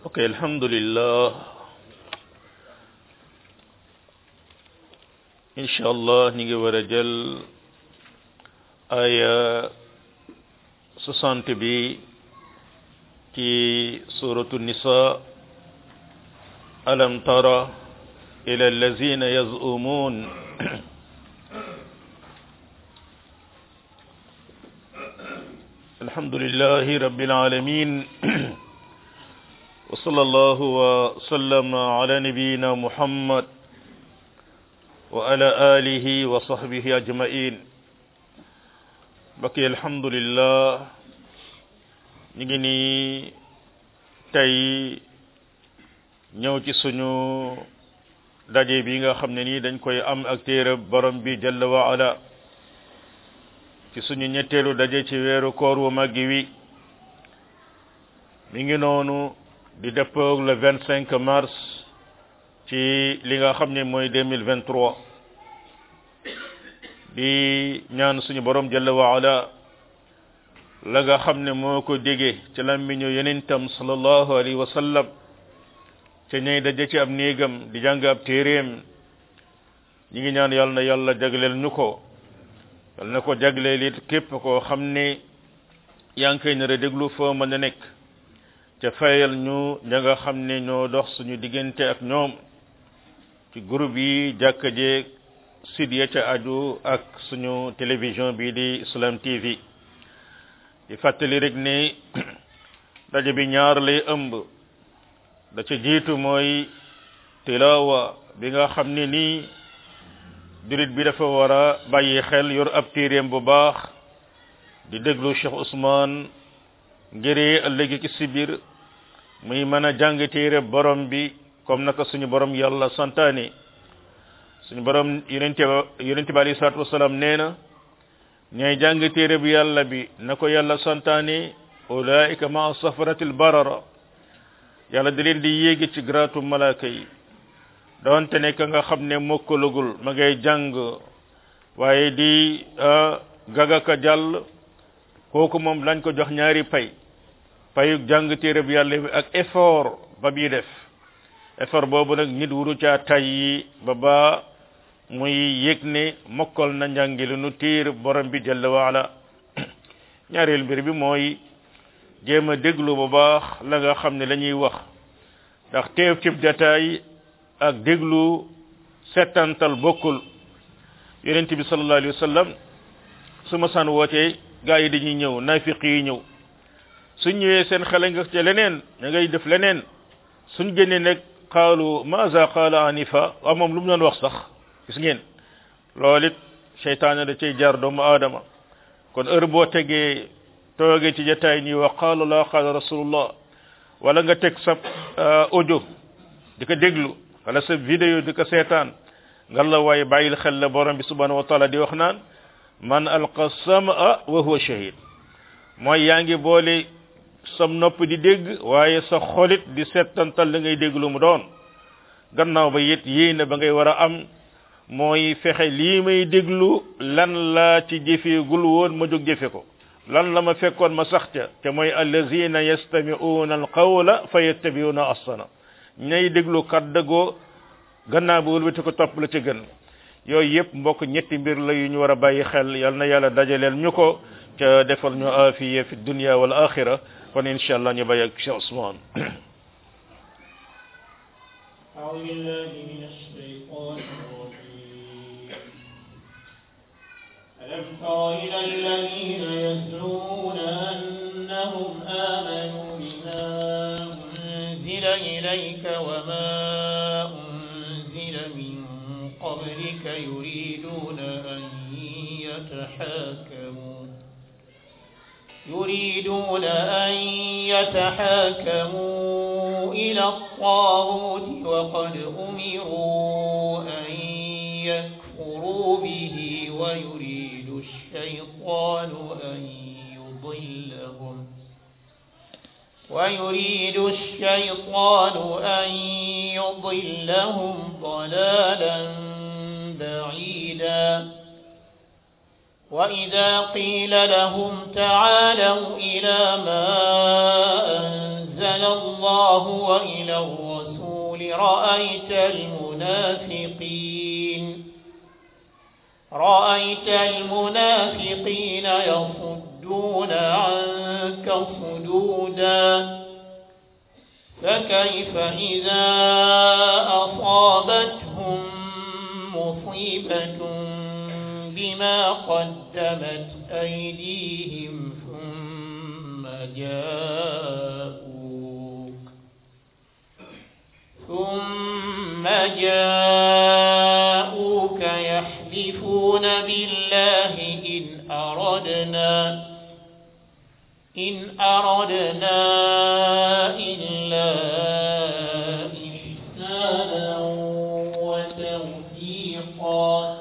ok alhamdulillah incha allah ñu ngi war a jël aya soixante bi ci suratu nisa alam tara ila allazina yazumun الحمد لله رب العالمين وصلى الله وسلم على نبينا محمد وعلى آله وصحبه أجمعين بقي الحمد لله نيجي تاي ñëw ci suñu daje bi nga xam ne nii dañ koy am ak téere borom bi jalla wa ala ci suñu ñetteelu daje ci weeru koor wu màggi wi mi ngi noonu di dëppoog le vingt cinq mars ci li nga xam ne mooy deux mille vingt trois di ñaan suñu borom jalla wa ala la nga xam ne moo ko déggee ci lammiñu yenentam sallallahu alayhi wa sallam ca ñay daje ci ab néegam di jàng ab téeréem ñi ngi ñaan yàlla na yàlla jagleel ñu ko yal na ko jagleel it képp koo xam ne yaa ngi koy nar a déglu foo mën a nekk ca fayal ñu ña nga xam ne ñoo dox suñu diggante ak ñoom ci groupe yi jàkka jeeg site ya ca aju ak suñu télévision bii di Islam TV di fàttali rek ne daje bi ñaar lay ëmb da ca jiitu mooy tilawa bi nga xam ne nii jurit bi dafa war a bàyyi xel yor ab téeréem bu baax di déglu Cheikh Ousmane ngiree ëllëgi ci sibir muy mën a jàng téere borom bi comme naka suñu borom yàlla santaane suñu borom yonente yonente bi alayhi salaatu wasalaam nee na ñooy jàng téere bi yàlla bi na ko yàlla santaane ulaika ma safaratil barara yàlla di leen di yéegi ci gratu malaaka yi doonte ne ka nga xam ne mokkalagul ma ngay jàng waaye di gagaka jàll kooku moom lañ ko jox ñaari pay payu jàng téere bi yàlla bi ak effort ba bii def effort boobu nag nit wuru caa tay yi ba ba muy yëg ne mokkal na njàngi lu nu téere borom bi jalla waala ñaareel mbir bi mooy jéem a déglu bu baax la nga xam ne la ñuy wax ndax teew cib jataay ak déglu settantal bokkul yonent bi sallallahu alayhi wa sallam su ma saan wootee gaa yi dañuy ñëw naafiq yi ñëw suñ ñëwee seen xale nga ca leneen da ngay def leneen suñ génnee nag qaalu maza qaala anifa waaw moom lu mu doon wax sax gis ngeen loolu it seytaane da cay jaar doomu aadama kon heure boo tegee toogee ci jataay ñuy wax qaala la qaala rasulullah wala nga teg sa audio di ko déglu wala sa vidéo di ko seetaan nga la waaye bàyyil xel la borom bi subhanahu wa taala di wax naan man alqa samaa wa huwa shahid mooy yaa ngi boole sam nopp di dégg waaye sa xolit di settantal la ngay dégg lu mu doon gannaaw ba it yéene ba ngay war a am mooy fexe lii may déglu lan laa ci jëfeegul woon ma jóg jëfe ko lan la ma fekkoon ma sax ca te mooy allazina yastami'una alqawla fa yattabi'una ahsana ñay déglu kaddagoo gannaaw ba wëlbati ko topp la ca gën yooyu yëpp mbokk ñetti mbir la yu ñu war a bàyyi xel yal na yàlla dajaleel ñu ko ca defal ñu afiya fi dunya wal axira kon incha allah ñu bàyyi ak Cheikh Ousmane أعوذ بالله من الشيطان الرجيم ألم تر إلى الذين يزعمون أنهم آمنوا بما أنزل إليك وما أنزل من قبلك يريدون أن يتحاكموا يريدون أن يتحاكموا إلى الطاغوت وقد أمروا أن يكفروا به ويريد الشيطان أن يضلهم ويريد الشيطان أن يضلهم ضلالا بعيدا وإذا قيل لهم تعالوا إلى ما أنزل أنزل الله وإلى الرسول رأيت المنافقين رأيت المنافقين يصدون عنك صدودا فكيف إذا أصابتهم مصيبة بما قدمت أيديهم ثم جاءوك ثم جاءوك يحلفون بالله إن أردنا إن أردنا إلا إحسانا وتوفيقا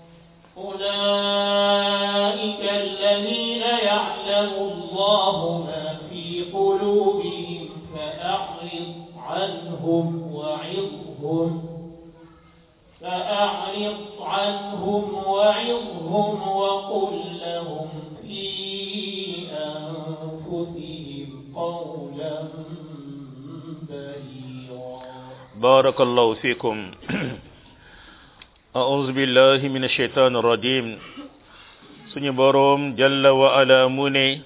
أولئك الذين يعلم الله ما في قلوبهم فأعرض عنهم وعظهم فأعرض عنهم وعظهم وقل لهم في أنفسهم قولا بليغا بارك الله فيكم أعوذ بالله من الشيطان الرجيم suñu boroom jalla wa ala mu ne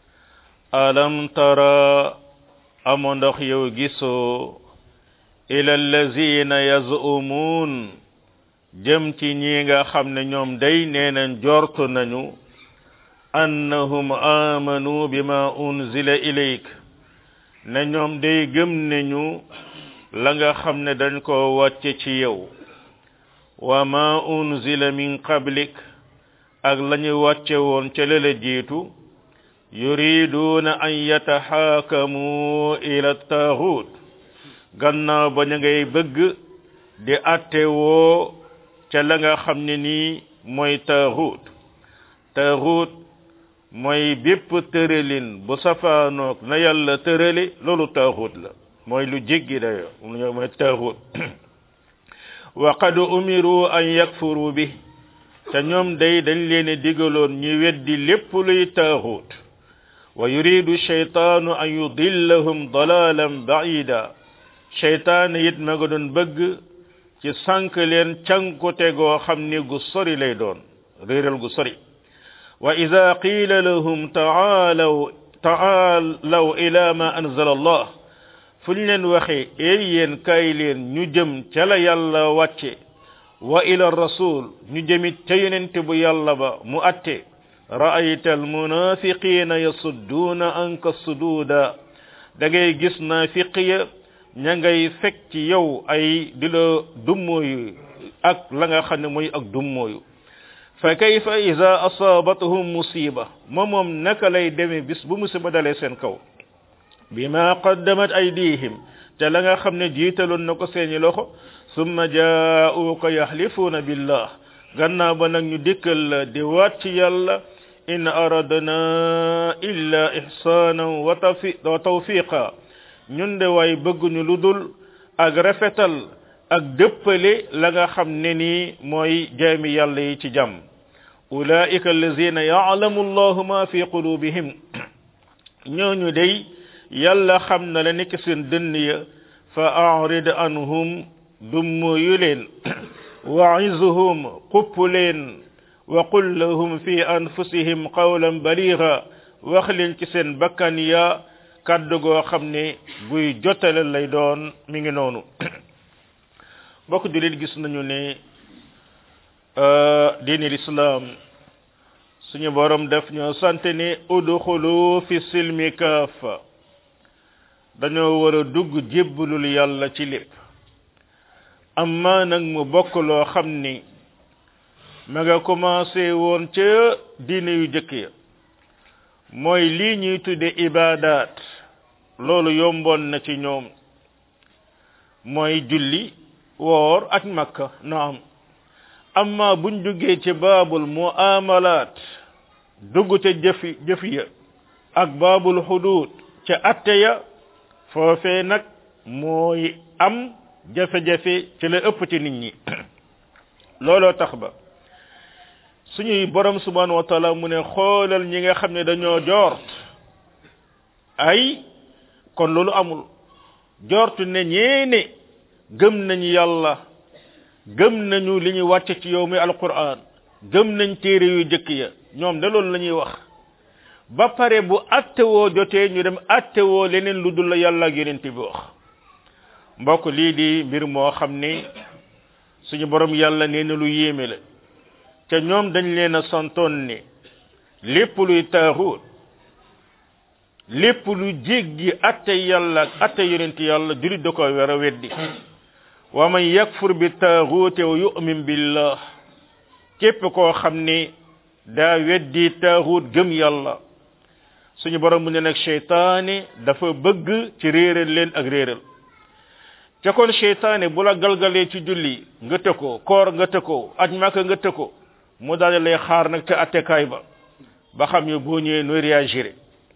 alam tara amo ndox yow gisoo ila allazina yazumuun jëm ci ñi nga xam ne ñoom day neenañ jortu nañu annahum amanu bima unzila ilayk ne ñoom day gëm nañu la nga xam ne dañ ko wàcce ci yow wa ma unzila min qablik ak lañu wàcce woon ca lëla jiitu yuriduuna an yataxaakamu ila taaxut gannaaw ba ñu ngay bëgg di atte woo ca la nga xam ne nii mooy taaxut taaxut mooy bépp tëralin bu safaanoog na yàlla tërali loolu taaxut la mooy lu jéggi dayo mooy taaxut wa qad umiru an yakfuru bi te ñoom day dañ leen digaloon ñu weddi lépp luy taaxut wa yuridu shaytaanu an yudillahum dalalan baida shaytaan it ma nga doon bëgg ci sànk leen cankute goo xam ni gu sori lay doon réeral gu sori wa ida qiila lahum taalaw taalaw ila ma anzala allah fu ñu leen waxee eey yéen kaay leen ñu jëm ca la yàlla wàcce wa ila rasul ñu jëmit ca yonente bu yàlla ba mu atte ra'ayta almunafiqina yasudduuna anka suduuda da ngay gis naafiq ya ña ngay fekk ci yow ay di la dummooyu ak la nga xam ne mooy ak dummooyu fa kayfa ida asaabathum musiba ma moom naka lay demee bis bu musiba dalee seen kaw bima qaddamat aydihim te la nga xam ne jiitaloon na ko seeni loxo summa jaa'uuka yaxlifuuna billah gannaaw ba nag ñu dikkal la di waat ci yàlla in aradna illa ihsaanan wa tawfiqa ñun de waay bëgguñu lu dul ak rafetal ak dëppale la nga xam ne nii mooy jaami yàlla yi ci jàmm ulaika allazina ya'lamu allahu ma fi qulubihim ñooñu day yàlla xam na la nekk seen dënn ya fa a'rid anhum dummuyu leen wa'izuhum xupp leen wa qul lahum fi anfusihim qawlan baliga wax leen ci seen bakkan ya kàddu goo xam ne buy jotale lay doon mi ngi noonu mbokk julit gis nañu ne diini lislaam suñu borom def ñoo sant ne udxulu fi silmi kaafa dañoo war a dugg jébbalul yàlla ci lépp amma nag mu bokk loo xam ni ma nga commencé woon ca diine yu jëkk ya mooy lii ñuy tudde ibaadaat loolu yomboon na ci ñoom mooy julli woor ak makka naam amma buñ duggee ci baabul muamalaat dugg ca jëfi jëf ya ak baabul xuduud ca atte ya foofee nag mooy am jafe-jafe ci la ëpp ci nit ñi looloo tax ba suñuy borom subhanahu wa taala mu ne xoolal ñi nga xam ne dañoo joort ay kon loolu amul jortu ne ñeene gëm nañu yàlla gëm nañu li ñu wàcce ci yow mi alquran gëm nañ téere yu jëkk ya ñoom de loolu la ñuy wax ba pare bu attewoo jotee ñu dem attewoo leneen lu dul la yàlla ak yonent bi wax mbokk lii di mbir moo xam ni suñu borom yàlla nee na lu yéeme la te ñoom dañ leen a santoon ni lépp luy taaxuut lépp lu jéggi atte yàlla ak atte yonent yàlla julit da ko war a weddi wa man yakfur bi taaxuute wa yu'min billah képp koo xam ni daa weddi taaxuut gëm yàlla suñu borom mu ne nag cheytaane dafa bëgg ci réeral leen ak réeral ca kon cheytaane bu la galgalee ci julli nga tëkkoo koor nga tëkkoo aj maka nga tëkkoo mu daal lay xaar nag ca attekaay ba ba xam yo boo ñëwee nooy réagir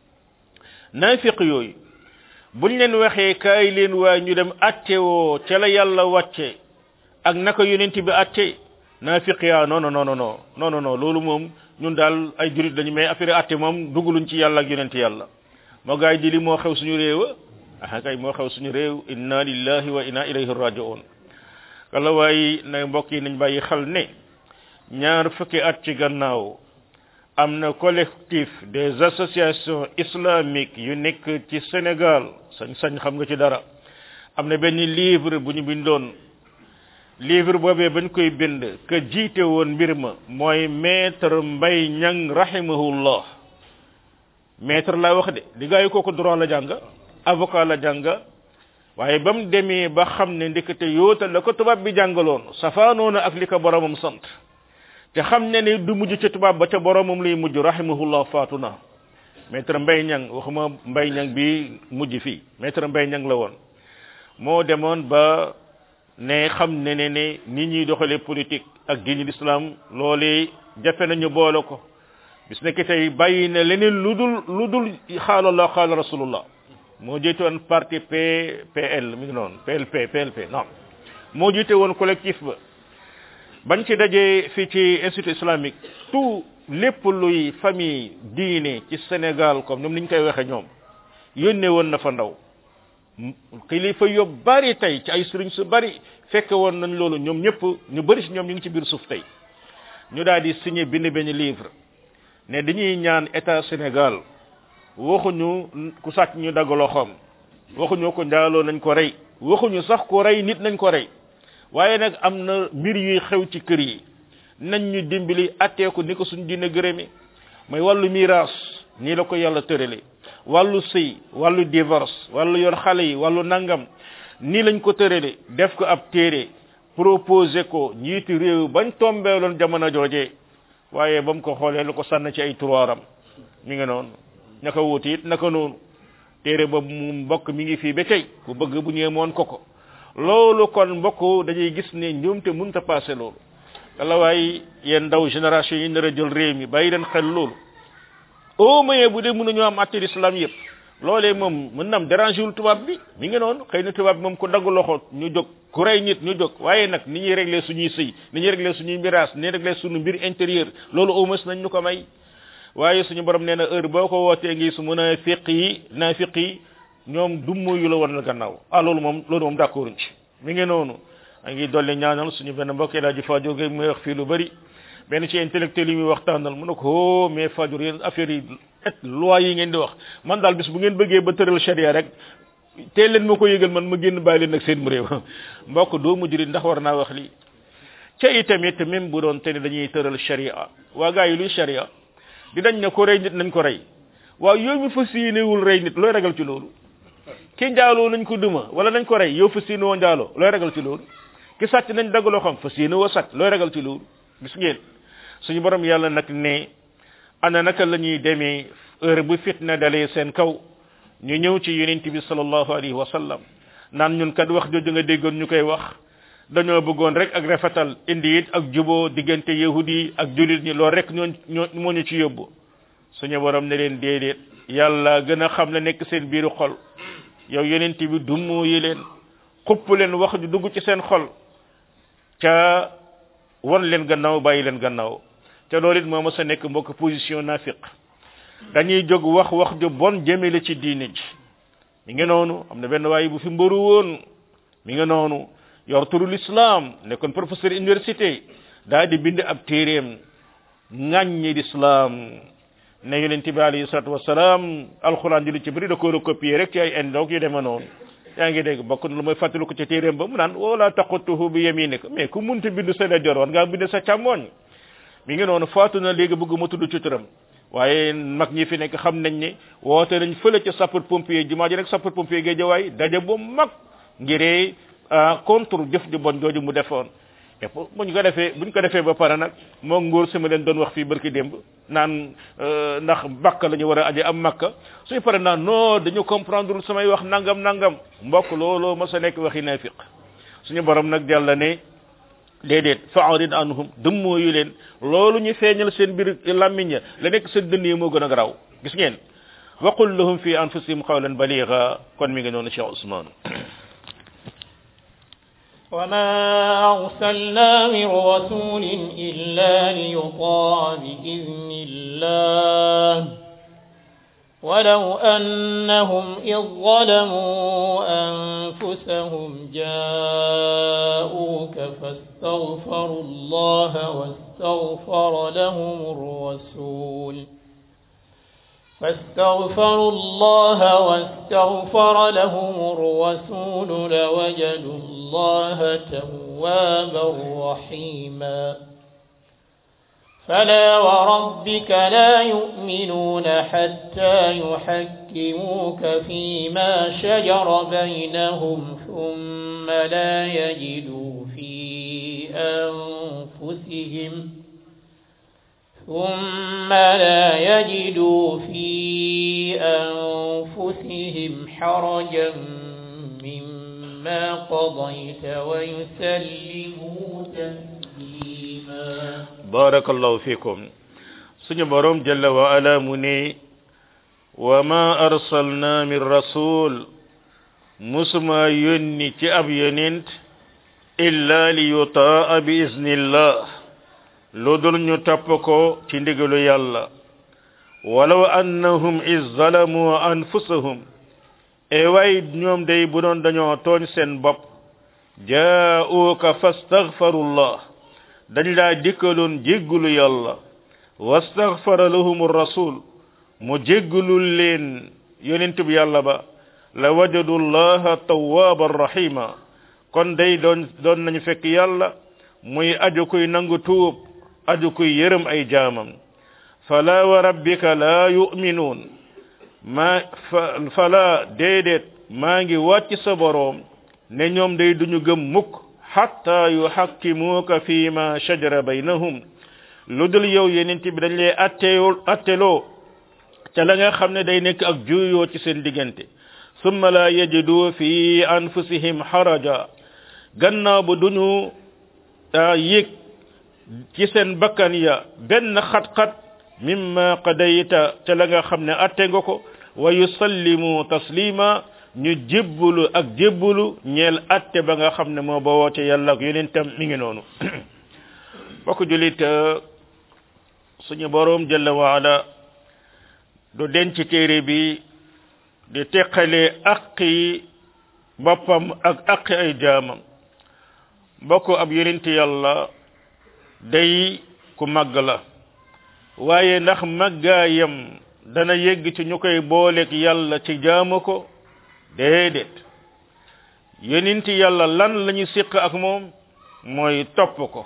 naafiq yooyu buñ leen waxee kaay leen waay ñu dem attewoo ca la yàlla wàcce ak naka yonent bi atte naafiq yaa non non non non non non loolu moom ñun daal ay jurit lañu mais affaire atte moom duguluñ ci yàlla ak yonent yàlla moo gaay di li moo xew suñu réew ah kay moo xew suñu réew inna lillahi wa inna ilayhi raji'un kala waaye na mbokk yi nañ bàyyi xel ne ñaar fukki at ci gannaaw am na collectif des associations islamiques yu nekk ci Sénégal sañ sañ xam nga ci dara am na benn livre bu ñu bindoon livre boobee bañ koy bind que jiite woon mbir ma mooy maître Mbay Ñang rahimahullah maître laa wax de di gaa yi kooku droit la jàng avocat la jàng waaye ba mu demee ba xam ne ndekete yoota la ko tubaab bi jàngaloon safaanoona ak li ko boromam sant te xam ne ne du mujj ca tubaab ba ca boromam lay mujj rahimahullah faatu na maître Mbay Ñang waxuma Mbay Ñang bi mujj fii maître Mbay Ñang la woon moo demoon ba ne xam ne ne ne nit ñuy doxalee politique ak diini l'islam loolee jafe nañu boole ko bis nekk tey bàyyi na leneen lu dul lu dul xaalallah xaala rasulullah moo jiite woon parti PPL mi ngi noonu PLP PLP non moo jiite woon collectif ba bañ ci dajee fii ci institut islamique tout lépp luy famille diine ci Sénégal comme ñoom ni ñu koy waxe ñoom yónnee woon na fa ndaw kilifa yu bari tey ci ay sëriñ su bari fekke woon nañ loolu ñoom ñëpp ñu bari si ñoom ñu ngi ci biir suuf tey ñu daal di signé bind benn livre ne dañuy ñaan état Sénégal waxuñu ku sàcc ñu dagg loxoom waxuñu ko njaaloo nañ ko rey waxuñu sax ku rey nit nañ ko rey waaye nag am na mbir yuy xew ci kër yi nañ ñu dimbali attee ko ni ko suñ dina gërëmi mooy wàllu miraas nii la ko yàlla tërale wàllu sëy wàllu divorce wàllu yor xale yi wàllu nangam nii lañ ko tërale def ko ab téere proposé ko njiitu réew bañ tombeeloon jamono jooje waaye ba mu ko xoolee lu ko sànn ci ay turoiram mi ngi noonu naka wuti it naka noonu téere boobu mu mbokk mi ngi fii ba tey ku bëgg bu ñëwee moon ko ko loolu kon mbokk dañuy gis ne njuumte mënta passé loolu wala waaye yéen ndaw génération yi nar a jël réew mi bàyyi leen xel loolu au moins bu dee mënuñoo am atte l'islam yëpp loolee moom mën na am dérangé wul tubaab bi mi ngi noonu xëy na tubaab bi moom ku dagg loxo ñu jóg ku rey nit ñu jóg waaye nag ni ñuy réglé suñuy sëy ni ñuy réglé suñuy miraas ni ñuy réglé suñu mbir intérieur loolu au moins nañ ñu ko may waaye suñu borom nee na heure boo ko wootee ngi su munafiq yi nafiq yi ñoom dummo yu la war na gannaaw ah loolu moom loolu moom d'accord ci mi ngi noonu a ngi dolli ñaanal suñu benn mbokk laa ji Fadio Gueye muy wax fii lu bari benn ci intellectuel yi muy waxtaanal mu ne ko oh mais Fadio yéen affaire yi et loi yi ngeen di wax man daal bis bu ngeen bëggee ba tëral charia rek teel leen ma ko yëgal man ma génn bàyyi leen nag seen réew mbokk doo mujj ndax war naa wax lii ca itamit même bu doon te ne dañuy tëral charia waa gaa yi luy charia di dañ ne ko rey nit nañ ko rey waaw yow mi fas yéenewul rey nit looy ragal ci loolu ki njaaloo nañ ko duma wala nañ ko rey yow fas yéene woo njaaloo looy ragal ci loolu ki sàcc nañ dagg loo xam fas yéene woo sàcc looy ragal ci loolu gis ngeen suñu borom yàlla nag ne ana naka la ñuy demee heure bu fitna dalee seen kaw ñu ñëw ci yonent bi sallallahu alayhi wa sallam naan ñun kat wax jooju nga déggoon ñu koy wax dañoo bëggoon rek ak rafetal indi it ak juboo diggante yahudi ak julit ñi loolu rek ñoo ñoo moo ñu ci yóbbu suñu borom ne leen déedéet yàlla gën a xam la nekk seen biiru xol yow yonent bi dummu yi leen xupp leen wax ju dugg ci seen xol ca won leen gannaaw bàyyi leen gannaaw te loolu it moo ma sa nekk mbokk position nafiq dañuy jóg wax wax ju bon jëmele ci diine ji mi ngi noonu am na benn waaye bu fi mbëru woon mi ngi noonu yor turu l'islam nekkoon professeur université daa di bind ab téeréem ŋàññi l'islam ne yonent bi alayhi salatu wasalaam alxuraan ji lu ci bëri da ko recopier rek ci ay indoog yu demee noonu yaa ngi dégg bokk na lu mooy fàttali ko ci téeréem ba mu naan wala taqutuhu bi yaminika mais ku munti bind sa ndeyjoor war ngaa bind sa càmmooñ mi ngi noonu faatu na léegi bëgg ma tudd ci turam waaye mag ñi fi nekk xam nañ ne woote nañ fële ca sapeur pompier jumaa ji rek sapeur pompier gee jawaay daje bu mag ngiree contre jëf ju bon jooju mu defoon et pour buñ ko defee buñ ko defee ba pare nag moo ngóor si ma leen doon wax fii barki démb naan ndax bakka la ñu war a aje am makka suy pare naan non dañu comprendre samay wax nangam nangam mbokk looloo ma sa nekk waxi nafiq suñu borom nag jàlla ne déedéet fa'arid anhum dëmmoo yu leen loolu ñu feeñal seen biir làmmiñ la nekk seen dënn yi moo gën a garaaw gis ngeen waqul lahum fi anfusihim qawlan baligha kon mi ngi noonu Cheikh Ousmane وما أرسلنا من رسول إلا ليطاع بإذن الله ولو أنهم إذ ظلموا أنفسهم جاءوك فاستغفروا الله واستغفر لهم الرسول فاستغفروا الله واستغفر لهم الرسول لوجدوا الله توابا رحيما فلا وربك لا يؤمنون حتى يحكموك فيما شجر بينهم ثم لا يجدوا في أنفسهم ثم لا يجدوا في أنفسهم حرجا مما قضيت ويسلموا تسليما barakallahu fikum suñu borom jalla wa ala mu ne wa ma arsalna min rasul musuma yónni ci ab yonent illa li yutaa bi iznillah lu dul ñu topp ko ci ndigalu yàlla walaw annahum iz zalamu anfusahum e way ñoom day bu doon dañoo tooñ seen bopp jaa'uka fastaghfarullah dañ laa dikkaloon jéggulu yàlla wastaghfara lahum rasul mu jéggulul leen yonentub yàlla ba la wajadu llaha tawwaban rahima kon day doon doon nañu fekk yàlla muy aju kuy nangu tuub aju kuy yërëm ay jaamam fala wa rabbika la yu'minuun ma fala déedéet maa ngi wàcc sa boroom ne ñoom day duñu gëm mukk hatta yuhakkimuka fi ma shajara baynahum lu dul yow yenent bi dañ lay atteewul atteloo ca la nga xam ne day nekk ak juyoo ci seen diggante summa la yajidu fi anfusihim haraja gannaaw bu duñu yëg ci seen bakkan ya benn xat-xat mimma qadayta ca la nga xam ne atte nga ko wa yusallimu taslima ñu jébbulu ak jébbulu ñeel atte ba nga xam ne moo ba woote yàlla ak yonentam mi ngi noonu bokk julit suñu boroom jalla waala du denc téere bi di teqale aqi boppam ak aqi ay jaamam bokk ab yonent yàlla day ku màgg la waaye ndax màggaayam dana yegg ci ñu koy booleeg yàlla ci jaamu ko déedéet yonent yàlla lan lañu siq ak moom mooy topp ko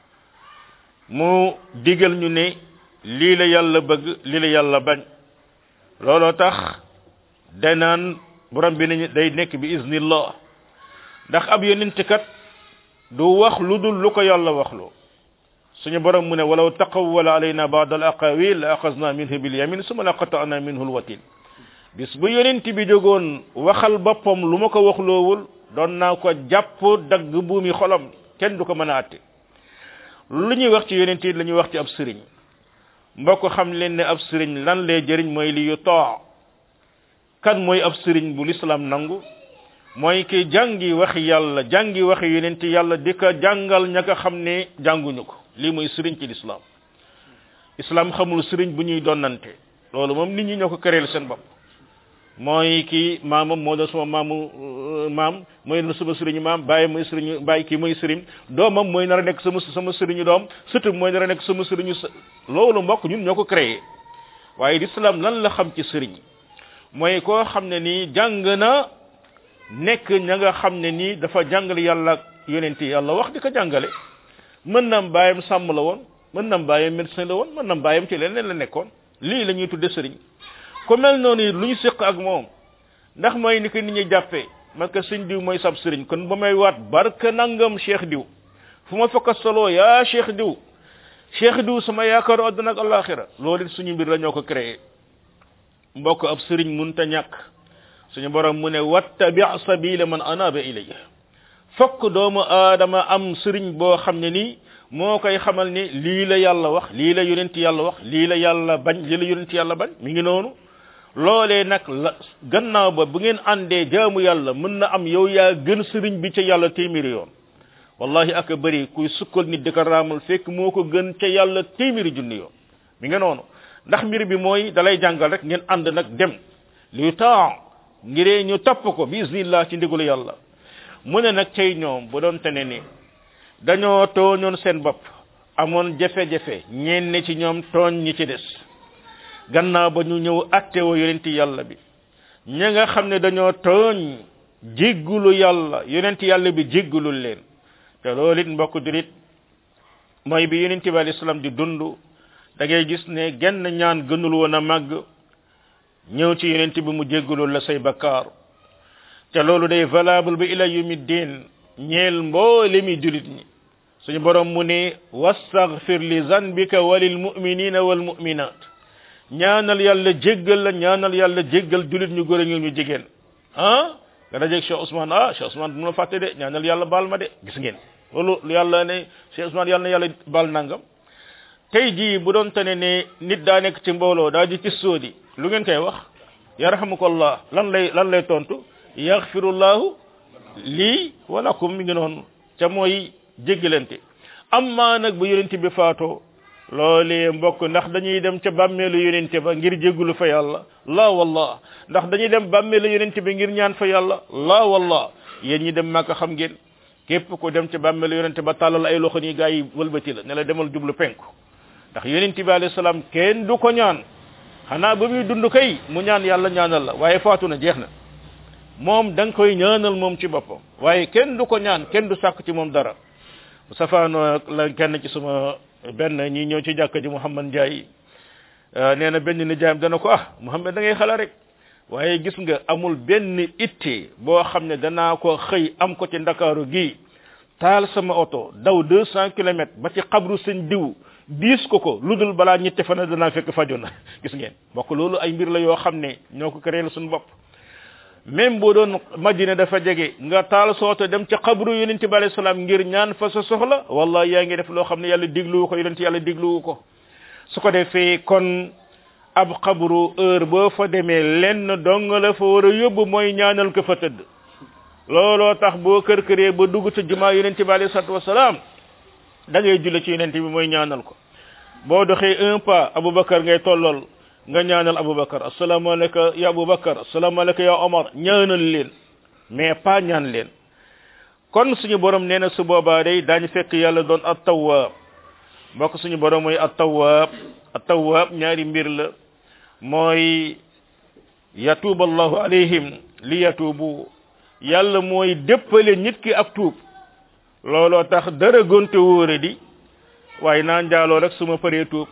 mu digal ñu ne lii la yàlla bëgg lii la yàlla bañ looloo tax danaan borom bi nañu day nekk bi iznillah ndax ab yonent kat du wax lu dul lu ko yàlla waxloo suñu borom mu ne walaw taqawwala alayna ba'd al aqawil la axazna minhu bil yamin summa la qata'na minhu al watin bis bu yonent bi jógoon waxal boppam lu ma ko waxloowul doon naa ko jàpp dagg buumi xolam kenn du ko mën a atte lu ñuy wax ci yonent yi la ñuy wax ci ab sëriñ mbokk xam leen ne ab sëriñ lan lay jëriñ mooy li yu too kan mooy ab sëriñ bu l'islam nangu mooy ki jàngi waxi yàlla jàngi waxi yonent yàlla di ko jàngal ña ko xam ne jànguñu ko lii mooy sëriñ ci l'islam islam xamul sëriñ bu ñuy donnante loolu moom nit ñi ñoo ko këréel seen bopp mooy kii maamam moo doon sama maamu maam mooy doon sama sëriñu maam bàyyi mooy sëriñu bàyyi kii mooy sëriñ doomam mooy nar a nekk sama sama sëriñu doom surtout mooy nar a nekk sama sëriñu loolu mbokk ñun ñoo ko créé waaye l'islam lan la xam ci sëriñ mooy koo xam ne nii jàng na nekk ña nga xam ne nii dafa jàngale yàlla yonenti yàlla wax di ko jàngale mën na bàyyam sàmm la woon mën na bàyyam médecin la woon mën na bàyyam ci leneen la nekkoon lii la ñuy tudde sëriñ ku mel noonu lu ñu séq ak moom ndax mooy ni ko nit ñi jàppee man ko sëñ diw mooy sab sëriñ kon ba may waat barka nangam cheikh diw fu ma fakka solo yaa cheikh diw cheikh diw sama yaakaaru àdduna ak alaxira loolu it suñu mbir la ñoo ko créé mbokk ab sëriñ munta ñàkk suñu borom mu ne wattabi sabila man anaba ilayya fokk doomu aadama am sëriñ boo xam ne nii moo koy xamal ni lii la yàlla wax lii la yonent yàlla wax lii la yàlla bañ lii la yonent yàlla bañ mi ngi noonu loolee nag la gannaaw ba bu ngeen àndee jaamu yàlla mën na am yow yaa gën sëriñ bi ca yàlla téeméeri yoon wallahi ak bëri kuy sukkal nit di ko raamal fekk moo ko gën ca yàlla téeméeri junni yoon mi nga noonu ndax mbir bi mooy dalay jàngal rek ngeen ànd nag dem lu temps ngiree ñu topp ko bismillah ci ndigalu yàlla mu ne nag cay ñoom bu doon tene ni dañoo tooñoon seen bopp amoon jafe-jafe ñenn ci ñoom tooñ ñi ci des gannaaw ba ñu ñëw attewoo yonenti yàlla bi ña nga xam ne dañoo tooñ jéggulu yàlla yonenti yàlla bi jéggulul leen te loolu it mbokk jurit mooy bi yonenti bi alayhi salaam di dund da ngay gis ne genn ñaan gënul woon a màgg ñëw ci yonenti bi mu jéggulul la say bakkaar te loolu day valable ba ila yumi diin ñeel mboole mi julit ñi suñu borom mu ne wastaghfir li zanbika walil mu'minina wal mu'minat ñaanal yàlla jéggal la ñaanal yàlla jéggal julit ñu góor ñu ñu jigéen ah nga dajeeg Cheikh Ousmane ah Cheikh Ousmane bu ma fàtte de ñaanal yàlla baal ma de gis ngeen loolu yàlla ne Cheikh Ousmane yàlla na yàlla baal nangam tey jii bu doon tane ne nit daa nekk ci mbooloo daa ji ci sóodi lu ngeen koy wax yarhamukallah lan lay lan lay tontu yaghfirullahu lii walakum mi ngi noonu ca mooy jéggalante amma nag bu yonente bi faatoo loolee mbokk ndax dañuy dem ca bàmmeelu yonente ba ngir jéggulu fa yàlla la wallah ndax dañuy dem bàmmeelu yonente bi ngir ñaan fa yàlla la wallah yéen ñi dem Makka xam ngeen képp ko dem ca bàmmeelu yonente ba tàllal ay loxo nii gaa yi wëlbati la ne la demal jublu penku ndax yonente bi alayhi salaam kenn du ko ñaan xanaa ba muy dund kay mu ñaan yàlla ñaanal la waaye faatu na jeex na moom da nga koy ñaanal moom ci boppam waaye kenn du ko ñaan kenn du sàkk ci moom dara safaano la kenn ci suma benn ñi ñëw ci jàkka ji Mouhamad Ndiaye nee na benn nijaayam dana ko ah Mouhamad da ngay xala rek waaye gis nga amul benn itte boo xam ne danaa ko xëy am ko ci ndakaaru gii taal sama oto daw deux cent kilomètres ba ci xabru seen diw diis ko ko lu dul balaa ñetti fan danaa fekk faju na gis ngeen bokk loolu ay mbir la yoo xam ne ñoo ko créé suñu bopp même boo doon madina dafa jege nga taal sooto dem ca xabru yonente bi alayhi salaam ngir ñaan fa sa soxla wallahi yaa ngi def loo xam ne yàlla digluwu ko yonente yàlla digluwu ko su ko defee kon ab xabru heure boo fa demee lenn dong la fa war a yóbbu mooy ñaanal ko fa tëdd looloo tax boo kër këree ba dugg ca jumaa yonente bi alayhi salatu wasalaam da ngay julle ci yonente bi mooy ñaanal ko boo doxee un pas aboubacar ngay tollool nga ñaanal aboubacar asalaamaaleyka ya aboubacar asalaamaaleyka ya omar ñaanal leen mais pas ñaan leen kon suñu borom nee na su boobaa day daañu fekk yàlla doon at tawwaab mbokk suñu borom mooy at tawwaab at tawwaab ñaari mbir la mooy yatuuba allahu alayhim li yatuubu yàlla mooy déppale nit ki ak tuub looloo tax dara gonte wóore di waaye naa njaaloo rek su ma paree tuub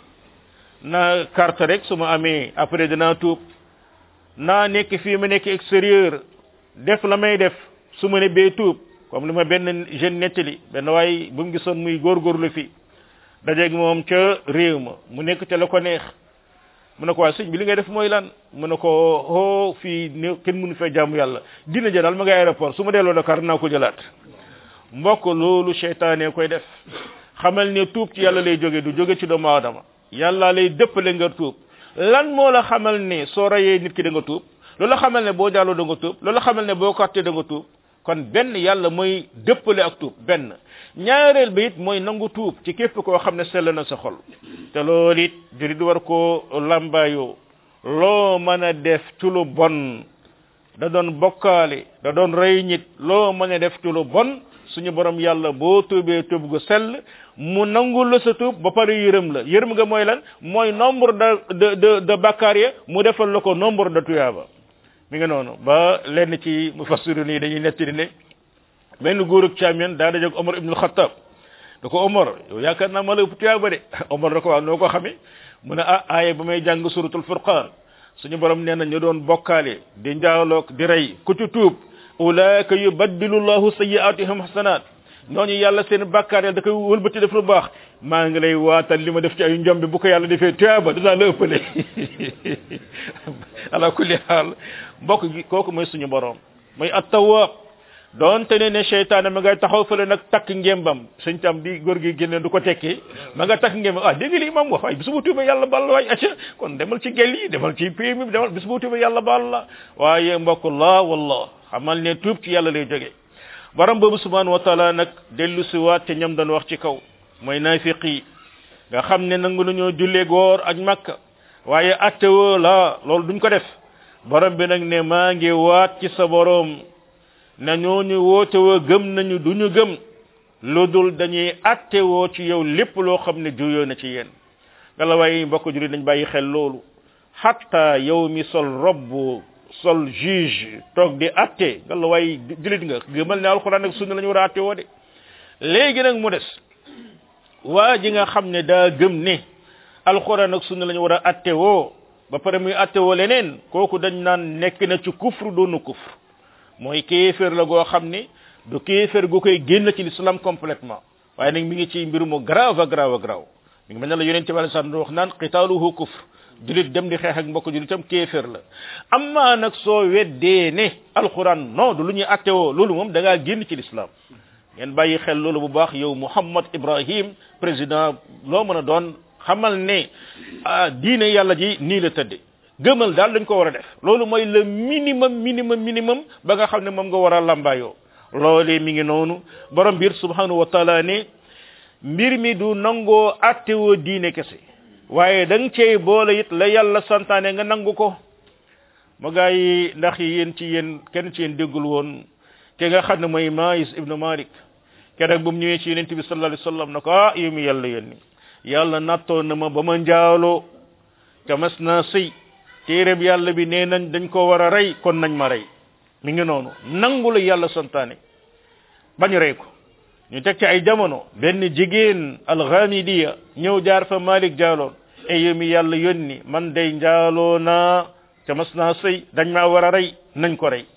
naa carte rek su ma amee après dinaa tuub naa nekk fii ma nekk extérieur def la may def su ma ne bee tuub comme li ma benn jeune nettali benn waaye bu mu gisoon muy góorgóorlu fi dajeeg moom ca réew ma mu nekk ca la ko neex mu ne ko waa sëñ bi li ngay def mooy lan mu ne ko oh fii ne kenn mënu fee jaamu yàlla dina jëlaal ma nga aéroport su ma delloo Dakar naa ko jëlaat mbokk loolu seytaane koy def xamal ne tuub ci yàlla lay jóge du jóge ci doomu aadama yàlla lay dëppale nga tuub lan moo la xamal ne soo rayee nit ki da nga tuub loolu xamal ne boo jàlloo da nga tuub loolu xamal ne boo kàttee da nga tuub kon benn yàlla mooy dëppale ak tuub benn ñaareel ba it mooy nangu tuub ci képp koo xam ne sell na sa xol te loolu it jurit war koo lambaayoo loo mën a def ci lu bon da doon bokkaale da doon rey nit loo mën a def ci lu bon suñu borom yàlla boo tuubee tuub gu sell mu nangul la sa tuub ba pare yërëm la yërëm nga mooy lan mooy nombre de de de de bakkaar ya mu defal la ko nombre de tuyaaba mi nga noonu ba lenn ci mufassiru nii dañuy nettali ne benn góorug càmmeen daa dajeg Omar ibnul Xattaab da ko Omar yow yaakaar naa ma la ëpp tuyaaba de Omar da ko waaw noo ko xamee mu ne ah aaye ba may jàng suratul furqaan suñu borom nee na ñu doon bokkaale di njaaloog di rey ku ci tuub ulaaka yubaddilu llahu sayyi'atihim hasanat ñooñu yàlla seen bàkkaar yàlla da koy wëlbati def lu baax maa ngi lay waatal li ma def ci ay njombi bu ko yàlla defee tuyaaba dinaa la ëppale ala kulli xaal mbokk gi kooku mooy suñu borom mooy at-tawwab doonte ne ne seytaane ma ngay taxaw fële nag takk ngembam sëñ tam di góor gi génne du ko tekki ma nga takk ngembam ah dégg li imam wax waaye bis bu tuubee yàlla baal la waay acca kon demal ci gel yi demal ci PMI bi demal bis bu tuubee yàlla baal la waaye mbokk la wallah xamal ne tuub ci yàlla lay jóge borom boobu subhanahu wa taala nag dellu si waat te ñam doon wax ci kaw mooy naafiq yi nga xam ne nangu nañoo jullee góor ak makka waaye attewoo la loolu duñ ko def borom bi nag ne maa ngi waat ci sa borom na ñooñu woote woo gëm nañu duñu gëm lu dul dañuy attewoo ci yow lépp loo xam ne juyoo na ci yéen ngala waaye mbokk jullit dañ bàyyi xel loolu hatta yow mi sol robb sol juge toog di atte ngala waaye jullit nga gëmal ne alxuraan ak sunna la ñu war a atte woo de léegi nag mu des waa ji nga xam ne daa gëm ne alxuraan ak sunna la ñu war a atte woo ba pare muy atte woo leneen kooku dañ naan nekk na ci kufru doonu kufru mooy kéeféer la goo xam ne du kéeféer gu koy génn ci l'islam complètement waaye nag mi ngi ci mbir mu grave grave grave mi ngi mel ne la yonente bi sallallahu wax naan qitaaluhu kufr julit dem di xeex ak mbokk julitam kéeféer la amma nag soo weddee ne alquran non du lu ñuy attewoo loolu moom da ngaa génn ci l'islam ngeen bàyyi xel loolu bu baax yow Mouhammad Ibrahim président loo mën a doon xamal ne ah diine yàlla ji nii la tëdde gëmal daal dañ ko war a def loolu mooy le minimum minimum minimum ba nga xam ne moom nga war a lambaayoo loolee mi ngi noonu borom biir subhanahu wa taala ne mbir mi du nangoo attewoo diine kese waaye da nga cey boole it la yàlla santaane nga nangu ko ma gaa yi ndax yéen ci yéen kenn ci yéen déggul woon ke nga xam ne mooy Maïs ibnu Malik keroog bu mu ñëwee ci yonent bi sallallahu alayhi wasallam na ko ah yow mi yàlla yónni yàlla nattoon na ma ba ma njaaloo te mas naa sëy téereb yàlla bi nee nañ dañ ko war a rey kon nañ ma rey mi ngi noonu nangu la yàlla santaane bañ rey ko ñu teg ci ay jamono benn jigéen alxamidiya ñëw jaar fa Malik jaaloon e yow mi yàlla yónni man day njaaloo naa te mas naa sëy dañ maa war a rey nañ ko rey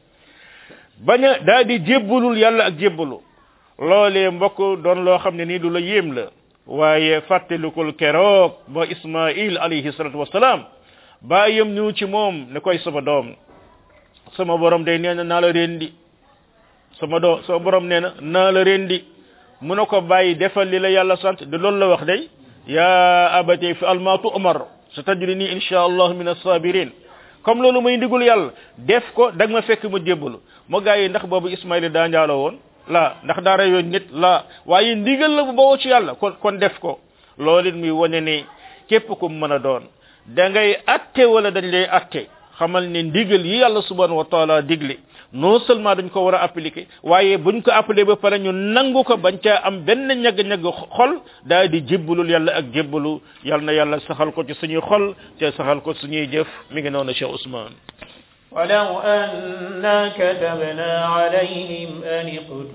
bañ a daa di jébbalul yàlla ak jébbalu loolee mbokk doon loo xam ne nii du la yéem la waaye fàttalikul keroog ba Ismail alayhi salatu wasalaam bàyyam ñëw ci moom ne koy sama doom sama borom day nee na naa la rendi sama doom sama borom nee na naa la rendi mu ne ko bàyyi defal li la yàlla sant de loolu la wax day ya abati fi almatu umar sa tajrini insha allah min as-sabirin comme loolu may ndigul yàlla def ko dag ma fekk ma jébbalu moo gaa yi ndax boobu Ismaïla daa njaaloo woon la ndax daa reyoon nit la waaye ndigal la bu bawoo ci yàlla kon kon def ko loolu it muy wane ne képp ku mën a doon da ngay atte wala dañ lay atte xamal ne ndigal yi yàlla subhanahu wa taala digle non seulement dañ ko war a appliquer waaye buñ ko appliquer ba pare ñu nangu ko bañ caa am benn ñagg-ñagg xol daal di jébbalul yàlla ak jébbalu yàlla na yàlla saxal ko ci suñuy xol te saxal ko suñuy jëf mi ngi noonu Cheikh Ousmane ولو أنا كتبنا عليهم أن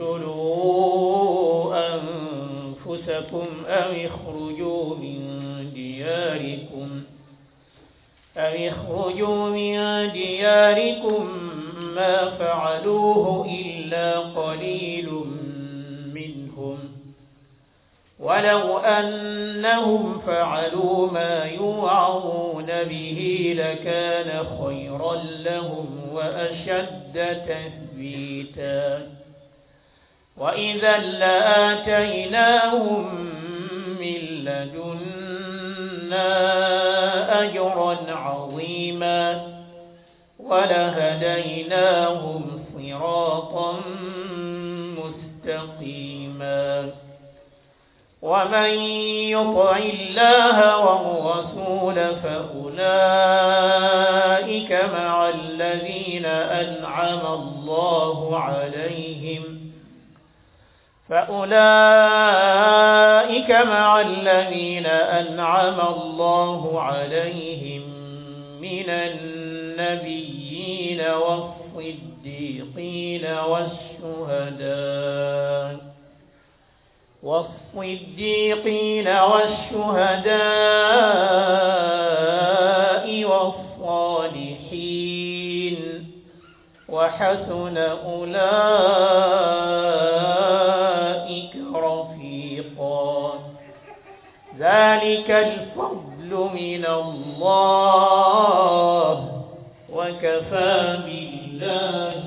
اقتلوا أنفسكم أو اخرجوا من دياركم أو اخرجوا من دياركم ما فعلوه إلا قليل منهم ولو أنهم فعلوا ما يوعظون به لكان خيرا لهم وأشد تثبيتا وإذا لآتيناهم من لدنا أجرا عظيما ولهديناهم صراطا مستقيما ومن يطع الله والرسول فأولئك مع الذين أنعم الله عليهم فأولئك مع الذين أنعم الله عليهم من النبيين والصديقين والشهداء والصديقين والشهداء والصالحين وحسن أولئك رفيقا ذلك الفضل من الله وكفى بالله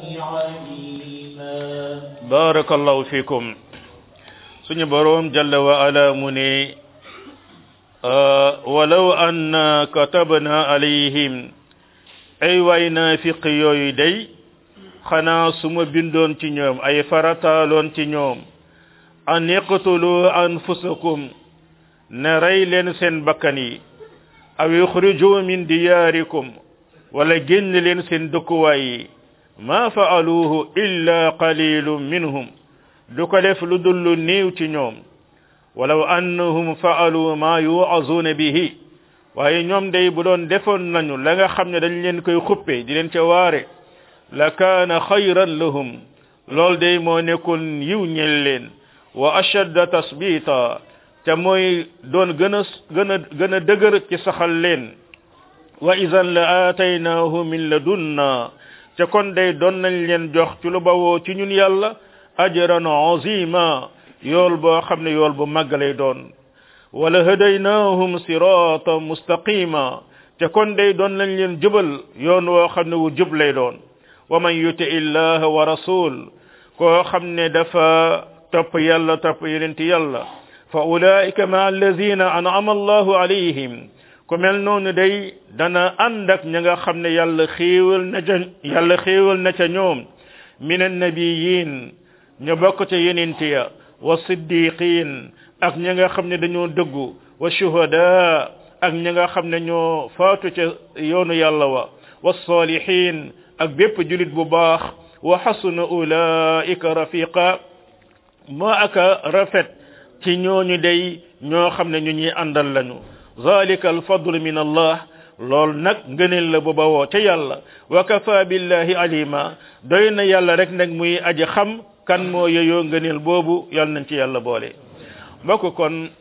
عليما بارك الله فيكم suñu boroom jalla wa ala mu ne walaw anna katabna alayhim ay waay naafiq yooyu day xanaa su ma bindoon ci ñoom ay farataaloon ci ñoom an iqtulu anfusakum ne rey leen seen bakkan yi aw yuxriju min diyaarikum wala génn leen seen dëkkuwaay yi ma faaluuhu illa qalilun minhum du ko def lu dul lu néew ci ñoom walaw annahum faalu ma yuazuuna bihi waaye ñoom day bu doon defoon nañu la nga xam ne dañ leen koy xuppe di leen ca waare la kaana xayran lahum lool day moo nekkoon yiw ñel leen wa ashadda tasbita te mooy doon gën a gën a gën a dëgër ci saxal leen wa idan la aataynaahu min ladunna te kon day doon nañ leen jox ci lu bawoo ci ñun yàlla ajran azima yool boo xam ne yool bu màgg lay doon wala hadaynahum siratan mustaqima te kon day doon lañ leen jubal yoon woo xam ne wu jub lay doon wa man yuti illaha wa rasul koo xam ne dafa topp yàlla topp yonenti yàlla fa ulaika ma allazina an'ama allahu alayhim ku mel noonu day dana ànd ak ña nga xam ne yàlla xéewal na ca yàlla xéewal na ca ñoom min annabiyin ñu bokk ca yenente ya wa siddiqin ak ña nga xam ne dañoo dëggu wa shuhada ak ña nga xam ne ñoo faatu ca yoonu yàlla wa wa salihin ak bépp julit bu baax wa xasuna ulaika rafiqa moo aka rafet ci ñooñu day ñoo xam ne ñu ñuy àndal lañu zalika alfadlu min allah lool nag ngëneel la bu bawoo ca yàlla wa kafa billahi alima doy na yàlla rek nag muy aji xam kan moo yeyoo ngëneel boobu yàlla nañ ci yàlla boole mbokk kon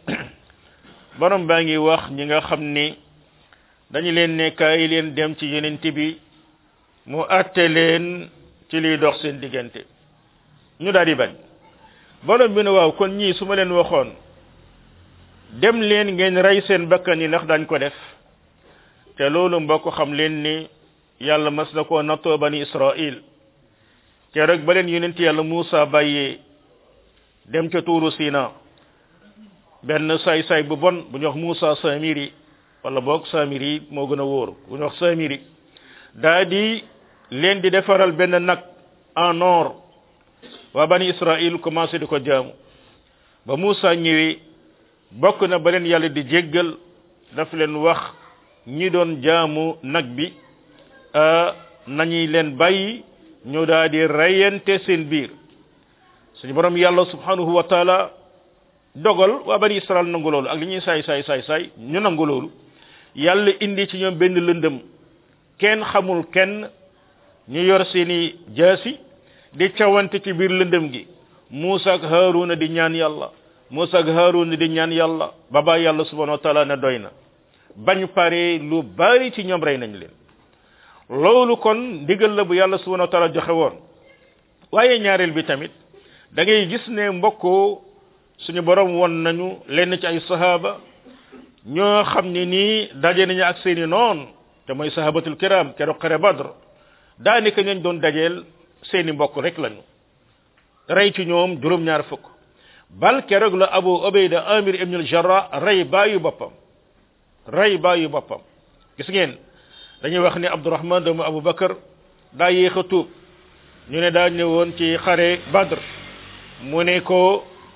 borom baa ngi wax ñi nga xam ni dañu leen ne kaay leen dem ci yenent bi mu atte leen ci liy dox seen diggante ñu daal di bañ borom bi ne waaw kon ñii su ma leen waxoon dem leen ngeen rey seen bakkan yi ndax dañ ko def te loolu mbokk xam leen ni yàlla mas na koo nattoo bani israil te rek ba leen yonent yàlla Muusa bàyyee dem ca tuuru Sina benn saay-saay bu bon bu ñu wax Muusa Samiri wala boog Samiri moo gën a wóor bu ñu wax Samiri daa di leen di defaral benn nag en or waa bani Israil commencé di ko jaamu ba Muusa ñëwee bokk na ba leen yàlla di jéggal daf leen wax ñi doon jaamu nag bi nañuy leen bàyyi ñu daal di reyante seen biir suñu borom yàlla subhanahu wa taala dogal waa bani israel nangu loolu ak li ñuy saay saay saay saay ñu nangu loolu yàlla indi ci ñoom benn lëndëm kenn xamul kenn ñu yor seeni jaasi di cawante ci biir lëndëm gi Muusa ak Haaruna di ñaan yàlla Muusa ak Haaruna di ñaan yàlla baba yàlla subhanahu wa taala ne doy na bañ pare lu bari ci ñoom rey nañ leen loolu kon ndigal la bu yàlla subhanahu wa taala joxe woon waaye ñaareel bi tamit da ngay gis ne mbokkoo suñu borom won nañu lenn ci ay sahaba ñoo xam ne nii daje nañu ak seeni noon te mooy sahabatul kiram keroog xare badr daanaka ñañ doon dajeel seeni mbokk rek lañu rey ci ñoom juróom-ñaar fukk bal keroog la abu ubayda amir ibn al jarrah rey baayu boppam rey baayu boppam gis ngeen dañuy wax ni abdurahman doomu abu bakar daa yéex a tuub ñu ne daa ñëwoon ci xare badr mu ne ko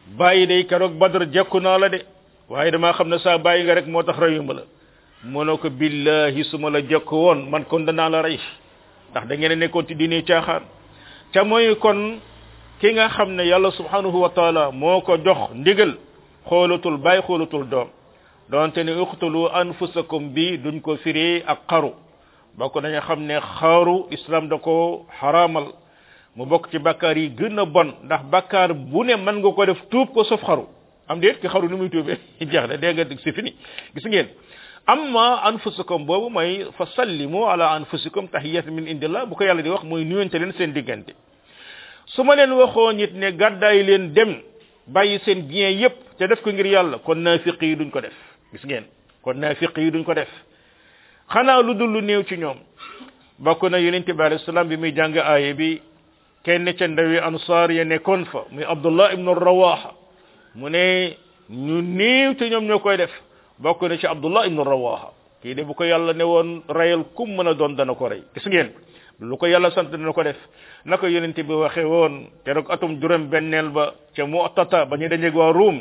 bàyyi day keroog badar jekku naa la de waaye damaa xam ne saa bàyyi nga rek moo tax reyuma la mu ne ko billahi su ma la jekk woon man kon danaa la rey ndax da ngeen a nekkoon ci diine caaxaan ca mooy kon ki nga xam ne yàlla subhanahu wa taala moo ko jox ndigal xoolatul bàyyi xoolatul doom donte ne uqtulu anfusakum bi duñ ko firee ak xaru bokk dañu xam ne xaru islam da ko xaraamal mu bokk ci bakkaar yi gën a bon ndax bakkaar bu ne mën nga ko def tuub ko sauf xaru am déet ki xaru ni muy tuubee jeex na dégg nga c'est fini gis ngeen amma anfusakum boobu mooy fa sallimu ala anfusikum tahiyatan min indillah bu ko yàlla di wax mooy nuyante leen seen diggante su ma leen waxoo nit ne gàddaay leen dem bàyyi seen bien yépp te def ko ngir yàlla kon naafiq yi duñ ko def gis ngeen kon naafiq yi duñ ko def xanaa lu dul lu néew ci ñoom bokk na yonente bi alayhi salaam bi muy jàng aaye bi kenn ca ndawi ansaar ya nekkoon fa muy abdullah ibnu rawaha mu ne ñu néew te ñoom ñoo koy def bokk na ci abdullah ibnu rawaha kii de bu ko yàlla ne woon rayal kum mën a doon dana ko rey gis ngeen lu ko yàlla sant dana ko def na ko yonente bi waxee woon te rek atum juróom benneel ba ca mu'tata ba ñu dajeeg waa ruum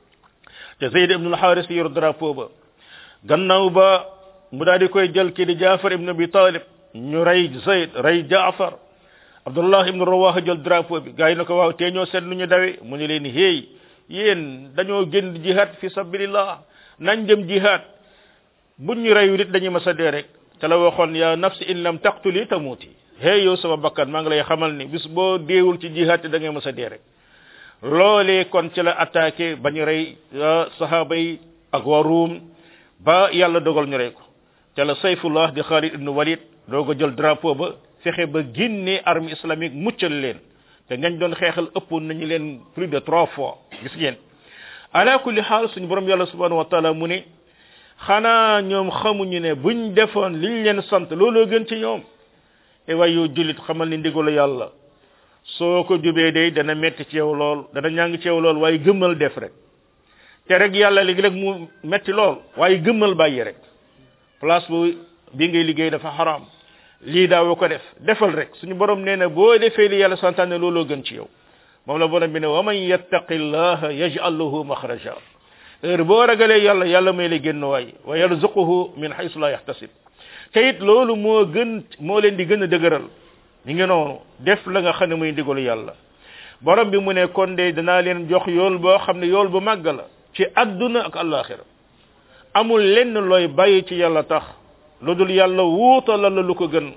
te zayd ibnu alxaaris yor drapeau ba gannaaw ba mu daal di koy jël kii di jaafar ibnu abi talib ñu rey zayd rey jaafar abdullah ibnu rawaha jël drapeau bi gars yi na ko waaw tee ñoo seet nu ñu dawe mu ne leen héey yéen dañoo génn jihad fi sabilillah nañ dem jihad buñ ñu reyu nit dañuy mas a dee rek te la waxoon ya nafsi in lam taqtuli tamuti hey yow sama bakkan maa ngi lay xamal ni bis boo deewul ci jihaad te da ngay mas a dee rek loolee kon ci la attaqué ba ñu rey sahaba yi ak waa ruum ba yàlla dogal ñu rey ko te la sayfullah di Khalid ibn Walid doo ko jël drapeau ba fexe ba génne armée islamique muccal leen te ñañ doon xeexal ëppoon nañu leen plus de trois fois gis ngeen ala kulli xaal suñu borom yàlla subhanahu wa taala mu ne xanaa ñoom xamuñu ne buñ defoon liñ leen sant looloo gën ci ñoom e waay yow jullit xamal ni ndigalu yàlla soo ko jubee day dana metti ci yow lool dana ñàng ci yow lool waaye gëmmal def rek te rek yàlla léegi rek mu metti lool waaye gëmmal bàyyi rek place bu bi ngay liggéey dafa xaraam lii daawoo ko def defal rek suñu borom nee na boo defee li yàlla santaane looloo gën ci yow moom la borom bi ne wa man yattaqi llaha yaj'al lahu makhraja heure boo ragalee yàlla yàlla may la génn waay wa yarzuquhu min haythu la yahtasib te it loolu moo gën moo leen di gën a dëgëral ñu ngi noonu def la nga xam ne muy ndigalu yàlla borom bi mu ne kon de danaa leen jox yool boo xam ne yool bu màgg la ci adduna ak alaxira amul lenn looy bàyyi ci yàlla tax lu dul yàlla wuutalal la lu ko gën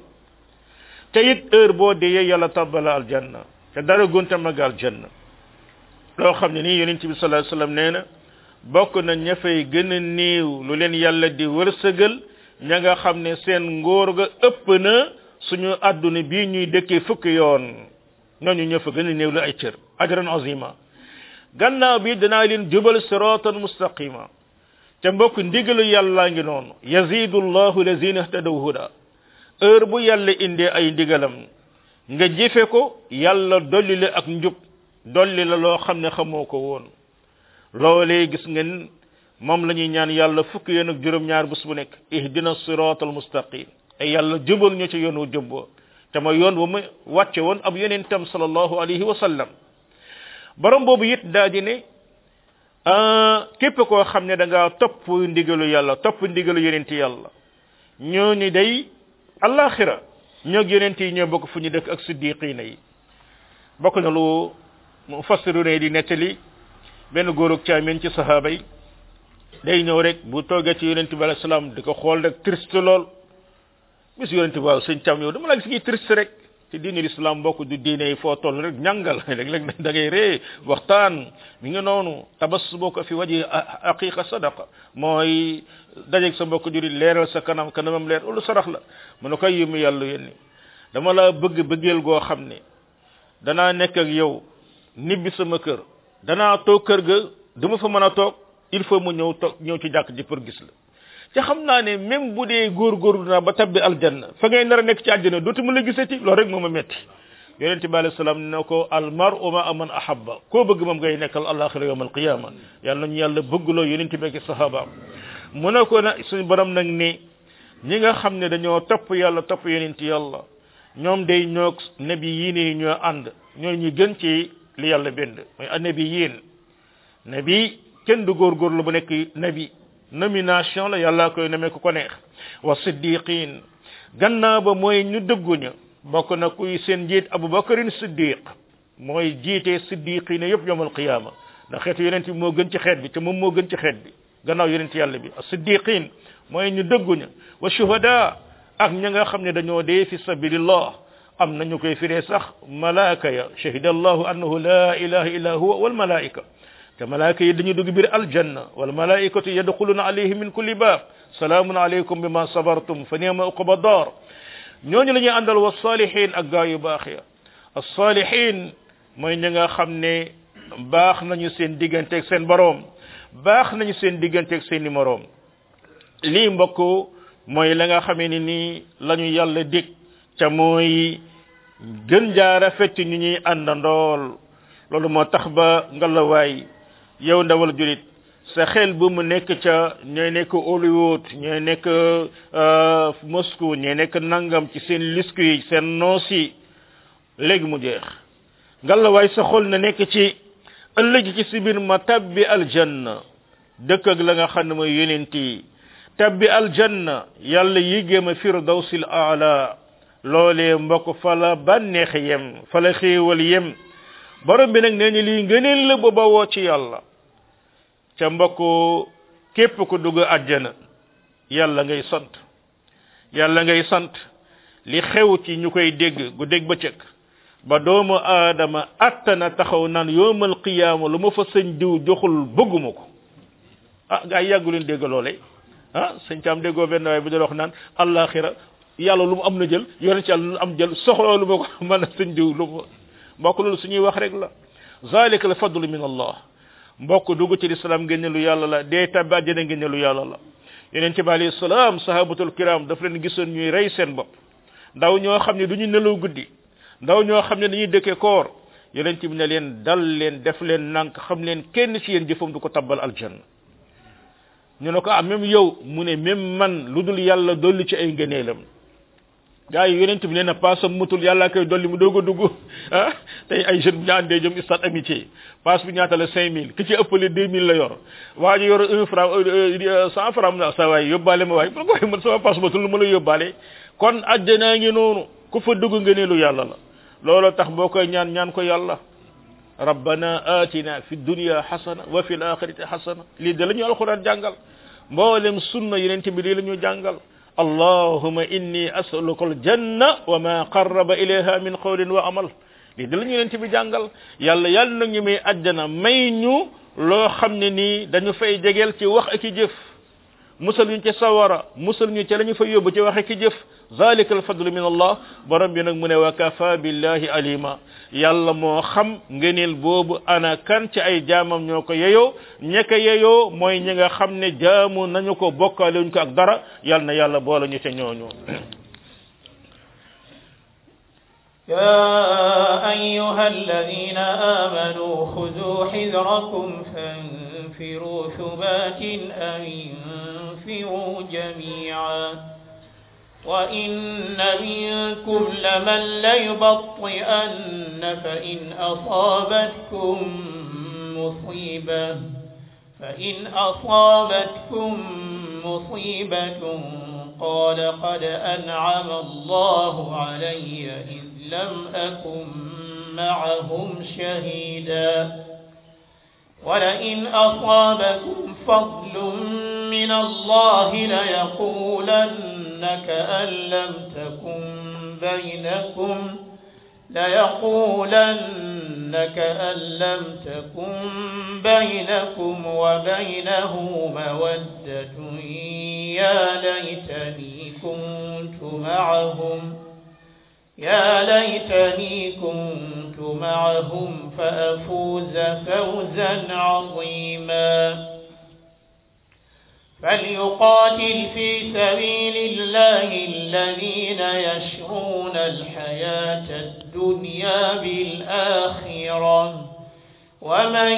te it heure boo deyee yàlla tabbala aljanna te dara gunta mag aljanna loo xam ne nii yonent bi sallallahu alayhi wasallam nee na bokk na ña fay gën a néew lu leen yàlla di wërsëgal ña nga xam ne seen ngóor ga ëpp na suñu àdduna bii ñuy dëkkee fukki yoon ñooñu ña fa gën a néew la ay cër ajran azima gannaaw bi danaa leen jubal siratan mustaqima te mbokk ndigalu yàlla ngi noonu yazidu llahu lazina ihtadaw huda heure bu yàlla indee ay ndigalam nga jëfe ko yàlla dolli la ak njub dolli la loo xam ne xamoo ko woon loolee gis ngeen moom la ñuy ñaan yàlla fukki yoon ak juróom-ñaar bés bu nekk ihdina sirat al mustaqim ay yàlla jubal ñu ci yoon wu jub te ma yoon bu mu wàcce woon ab yonentam sallallahu alayhi wa sallam borom boobu it daa di ne képp koo xam ne da ngaa topp ndigalu yàlla topp ndigalu yonenti yàlla ñooñu day alaxira ñoog yonent yi ñoo bokk fu ñu dëkk ak siddiqina yi bokk na lu mufassiru ne di nettali benn góor ak caamin ci sahaaba yi day ñëw rek bu toogee ci yonent bi alayhi salaam di ko xool rek triste lool bis yonent bi waaw sëñ cam yow dama la gis ngi triste rek ci diine l'islam bokk du diine yi foo toll rek ñàngal léeg-léeg da ngay ree waxtaan mi ngi noonu tabassubuka fi waji aqiqa sadaqa mooy dajeeg sa mbokk jurit leeral sa kanam kanamam leer loolu sarax la mu ne koy yëmu yàlla yónni dama la bëgg bëggeel goo xam ne danaa nekk ak yow nibbi sama kër danaa toog kër ga dama fa mën a toog il faut mu ñëw toog ñëw ci jàkk ji pour gis la te xam naa ne même bu dee góorgóorlu naa ba tabbi aljanna fa ngay nar a nekk ci àjjana dootuma la gisati loolu rek moo ma metti yonente bi alayhi salaam ne ko al mar'u ma man ahabba koo bëgg moom ngay nekkal alaxira yawm al qiyama yàlla nañu yàlla bëggloo yonente bi ak sahabaam mu ne ko na suñu borom nag ni ñi nga xam ne dañoo topp yàlla topp yonente yàlla ñoom day ñoo nabi yiin yi ñoo ànd ñoo ñu gën ci li yàlla bind mooy annabi yiin nabi kenn du góorgóorlu bu nekk nabi nomination la yàlla koy nemee ku ko neex wa siddiqin gannaaw ba mooy ñu dëgguña bokk na kuy seen njiit abubakarin siddiq mooy jiite siddiqina yëpp yowmal qiyaama ndax xeetu yonent bi moo gën ci xeet bi te moom moo gën ci xeet bi gannaaw yonent yàlla bi siddiqin mooy ñu dëgguña wa shuhada ak ña nga xam ne dañoo dee fi sabilillah am nañu koy firee sax malaaka ya shahida allahu annahu la ilaha illa huwa wal malaika te malaaka yi dañu dugg biir aljanna wal malaikatu yadkhuluna alayhim min kulli bab salaamun alaykum bima sabartum fa ni'ma uqba dar ñooñu la ñuy àndal wa salihin ak gaa yu baax ya as-salihin mooy ñi nga xam ne baax nañu seen digganteeg seen boroom baax nañu seen digganteeg seen i moroom lii mbokk mooy la nga xamee ni nii la ñu yàlla dig ca mooy gën jaa rafet ñu ñuy àndandool loolu moo tax ba ngalawaay yow ndawal julit sa xel bu mu nekk ca ñooy nekk Hollywood ñooy nekk Moscou ñooy nekk nangam ci seen lisku yi seen noos yi léegi mu jeex ngalawaay sa xol na nekk ci ëllëg ci si biir ma tabbi aljanna dëkk ak la nga xam ne mooy yonent yi tabbi aljanna yàlla yigée ma firdawsil aala loolee mbokk fa la bànneex yem fa la xéewal yem borom bi nag nee ni lii ngëneel la ba bawoo ci yàlla ca mbokk képp ku dugg àjjana yàlla ngay sant yàlla ngay sant li xew ci ñu koy dégg gu dégg bëccëg ba doomu aadama attana taxaw naan yoomal qiyaama lu ma fa sëñ diw joxul bëgguma ko ah gaa yi yàggu leen dégg loole ah sëñ caam déggoo benn waaye bu doon wax naan àllaaxira yàlla lu mu am na jël yonent ci yàlla lu am jël soxla lu ma ko mën a sëñ diw lu ma mbokk loolu suñuy wax rek la zalika al fadlu min allah mbokk dugg ci lislaam ngeen lu yàlla la dee tabbi àjjana ngeen lu yàlla la yonent bi alayhi salaam sahabatul kiram daf leen gisoon ñuy rey seen bopp ndaw ñoo xam ne du ñu nelaw guddi ndaw ñoo xam ne dañuy dëkke koor yonent bi ne leen dal leen def leen nank xam leen kenn ci yéen jëfam du ko tabbal aljanna ñu ne ko ah même yow mu ne même man lu dul yàlla dolli ci ay ngëneelam gaa yi yonent bi nee na paasam mutul yàlla koy dolli mu doog a dugg ah tey ay jeunes bu ñu àndee jëm stade amitié paas bi ñaata la cinq mille ki ci ëppale deux mille la yor waa ji yor un franc cent franc na sa waay yóbbaale ma waay ko man sama paas matul lu ma la yóbbaale kon àjjanaa ngi noonu ku fa dugg ngëneelu yàlla la loolu tax boo koy ñaan ñaan ko yàlla rabbana atina fi dunya hasana wa fil akhirati hasana lii de la ñu alquran jàngal mboolem sunna yonent bi lii la ñu jàngal allahuma inni asaluka aljanna wa ma qarraba ilayha min qawlin wa amal lii da la ñu leen ci bi jàngal yàlla yàlla nag ñu may àjjana may ñu loo xam ne nii dañu fay jegeel ci wax ak i jëf musal ñu ci sawara musal ñu ci la ñu fay yóbbu ci wax ak i jëf zalika alfadlu min allah borom bi nag mu ne wa kafa billahi alima yàlla moo xam ngëneel boobu ana kan ci ay jaamam ñoo ko yeyoo ñeka yeyoo mooy ñi nga xam ne jaamu nañu ko bokkaale wuñ ko ak dara yàlla na yàlla boole ñu ca ñooñu يا أيها الذين آمنوا خذوا حذركم فانفروا ثبات أو انفروا جميعا وإن منكم لمن ليبطئن فإن أصابتكم مصيبة فإن أصابتكم مصيبة قال قد أنعم الله علي إذ لم أكن معهم شهيدا ولئن أصابكم فضل من الله ليقولن كأن لم تكن بينكم ليقولن كأن لم تكن بينكم وبينه مودة يا ليتني كنت معهم يا ليتني كنت معهم فأفوز فوزا عظيما فليقاتل في سبيل الله الذين يشرون الحياة الدنيا بالآخرة ومن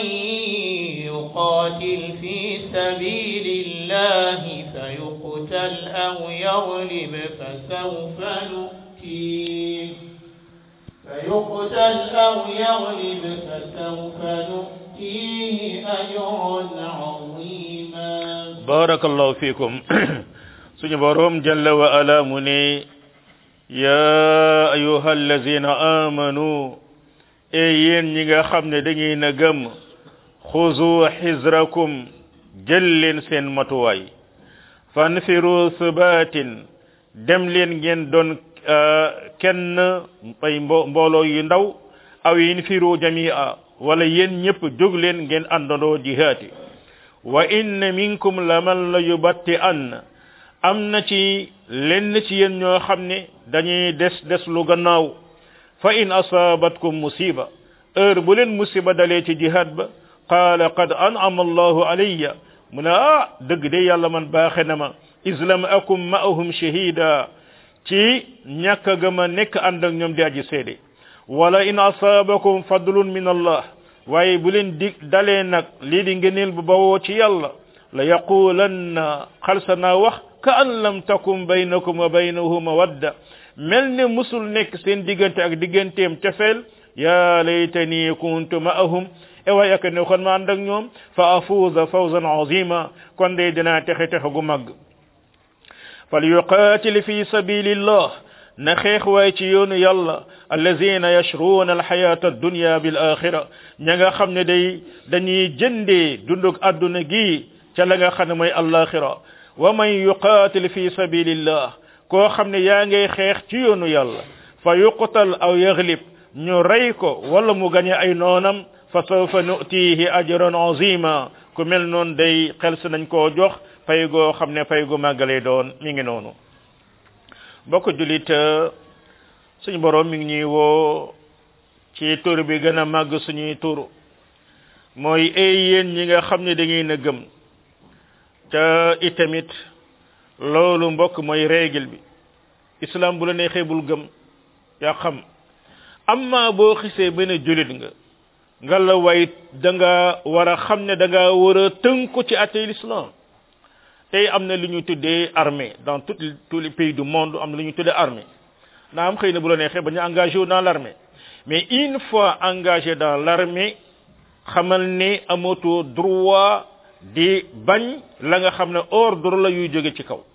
يقاتل في سبيل الله فيقتل أو يغلب فسوف نؤتيه فيقتل أو يغلب فسوف نؤتيه أجرا عظيما barakallahu fikum suñu borom jalla wa ala mu ne ya ayuha allazina amanu e yéen ñi nga xam ne da ngeen a gëm xuzu xizrakum jël leen seen matuwaay fanfiru subatin dem leen ngeen doon kenn ay mbo mbooloo yu ndaw aw yinfiru jamia wala yéen ñëpp jóg leen ngeen àndandoo jihaati wa inna minkum laman la yubatti an am na ci lenn ci yéen ñoo xam ne dañuy des des lu gannaaw fa in asabatkum musiba heure bu leen musiba dalee ci jihad ba qaala qad an'ama allahu alayya mu ne ah dëgg de yàlla man baaxe na ma islam akum ma'ahum shahida ci ñàkk ga ma nekk ànd ak ñoom di aji seede wala in asabakum fadlun min allah waaye bu leen dig dalee nag lii di ngëneel bu bawoo ci yàlla la yaqulanna xalsa naa wax ka an lam takum baynakum wa baynahu mawadda mel ne musul nekk seen diggante ak digganteem cofeel ya laytani kuntu ma'ahum e waay ak ne kon ma ànd ak ñoom fa afuuza fawzan azima kon de dinaa texe texe gu mag fal yuqatil fi sabilillah na xeex waay ci yoonu yàlla allazina yashruuna alxayata addunya bil axira ña nga xam ne day dañuy jëndee dundug àdduna gi ca la nga xam ne mooy alaxira wa man yuqatil fi sabilillah koo xam ne yaa ngay xeex ci yoonu yàlla fa yuqtal aw yaglib ñu rey ko wala mu gañe ay noonam fa sawfa nutihi ajran azima ku mel noonu day xel si nañ koo jox fay goo xam ne fay gu màggalee doon mi ngi noonu mbokk julit suñu borom mi ngi ñuy woo ci tur bi gën a màgg suñuy tur mooy ay yéen ñi nga xam ne da ngeen a gëm te itamit loolu mbokk mooy règle bi islam bu la neexee bul gëm yaa xam amma boo xisee benn julit nga nga la way da nga war a xam ne da nga war a tënku ci atay l'islam tey am na lu ñu tuddee armée dans tout tous les pays du monde am na lu ñu tuddee armée naa am xëy na bu la neexee ba ñu engagé wu dans l'armée mais une fois engagé dans l'armée xamal ne amatoo droit di bañ la nga xam ne ordre la yuy jóge ci kaw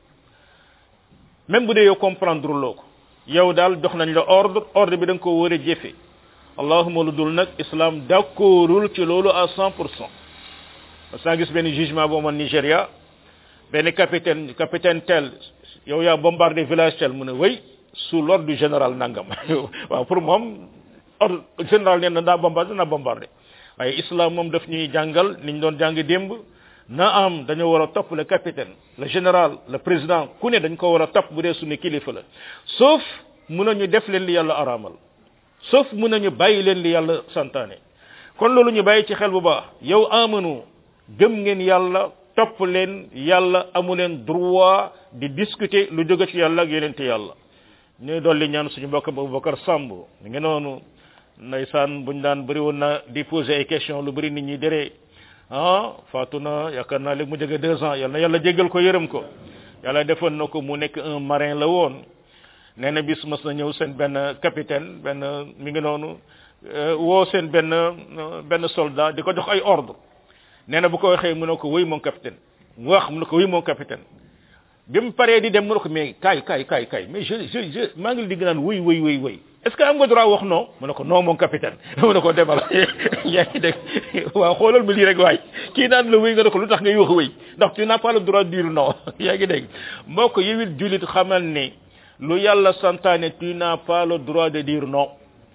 même bu dee yow comprendre loo ko yow daal jox nañ la ordre ordre bi da nga ko war a jëfe allahuma lu dul nag islam d'accordul ci loolu à cent pour cent parce que gis benn jugement boo man Nigéria benn capitaine capitaine tel yow yaa bombardé village tel mu ne wéy sous l'ordre du général nangam waaw pour moom ordre général nee na daa bombardé naa bombardé waaye islam moom daf ñuy jàngal niñ doon jàng démb na am dañoo war a topp le capitaine le général le président ku ne dañ ko war a topp bu dee suñu kilifa la sauf mun nañu def leen li yàlla araamal sauf mun nañu bàyyi leen li yàlla santaane kon loolu ñu bàyyi ci xel bu baax yow amanu gëm ngeen yàlla topp leen yàlla amu leen droit di discuter lu jóge ci yàlla ak yenente yàlla ñu dolli ñaan suñu mbokk Aboubacar Samb ñu ngi noonu ndeysaan buñ daan bëri woon na di poser ay question lu bëri nit ñi déree ah faatu na yaakaar naa léegi mu jege deux ans yal na yàlla jéggal ko yërëm ko yàlla defoon na ko mu nekk un marin la woon nee na bis mas na ñëw seen benn capitaine benn mi ngi noonu woo seen benn benn soldat di ko jox ay ordre nee na bu ko waxee mu ne ko oui mon capitaine mu wax mu ne ko oui mon capitaine bi mu paree di dem mu ne ko mais kaay kaay kaay kaay mais je je je maa ngi di naan oui oui oui oui est ce que am nga droit wax non mu ne ko non mon capitaine mu ne ko demal yaa ngi dégg waaw xoolal ma lii rek waay kii naan la wéy nga ne ko lu tax ngay wax wéy ndax tu n'as pas le droit de dire non yaa ngi dégg moo ko yewit julit xamal ne lu yàlla santaane tu n'as pas le droit de dire non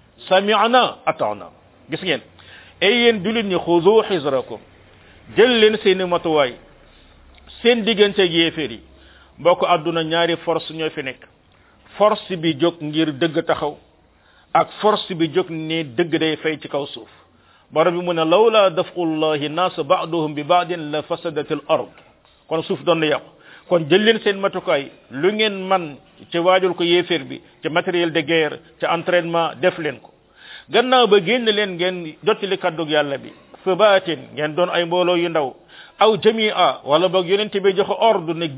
sami'na ata'na gis ngeen ay yéen julit ñi xuzu xisrakum jël leen seeni matuwaay seen diggante ak yéeféer yi mbokk àdduna ñaari force ñoo fi nekk force bi jóg ngir dëgg taxaw ak force bi jóg ni dëgg day fay ci kaw suuf borom bi mu ne lawla dafqullahi nas ba'duhum bi ba'din la fasadat al ard kon suuf doon na yàqu kon jël leen seen matukaay lu ngeen man ci waajul ko yéeféer bi ci matériel de guerre ci entraînement def leen ko gannaaw ba génn leen ngeen jottali kàddug yàlla bi sabaatin ngeen doon ay mbooloo yu ndaw aw jamia wala boog yonente bi joxe ordre ne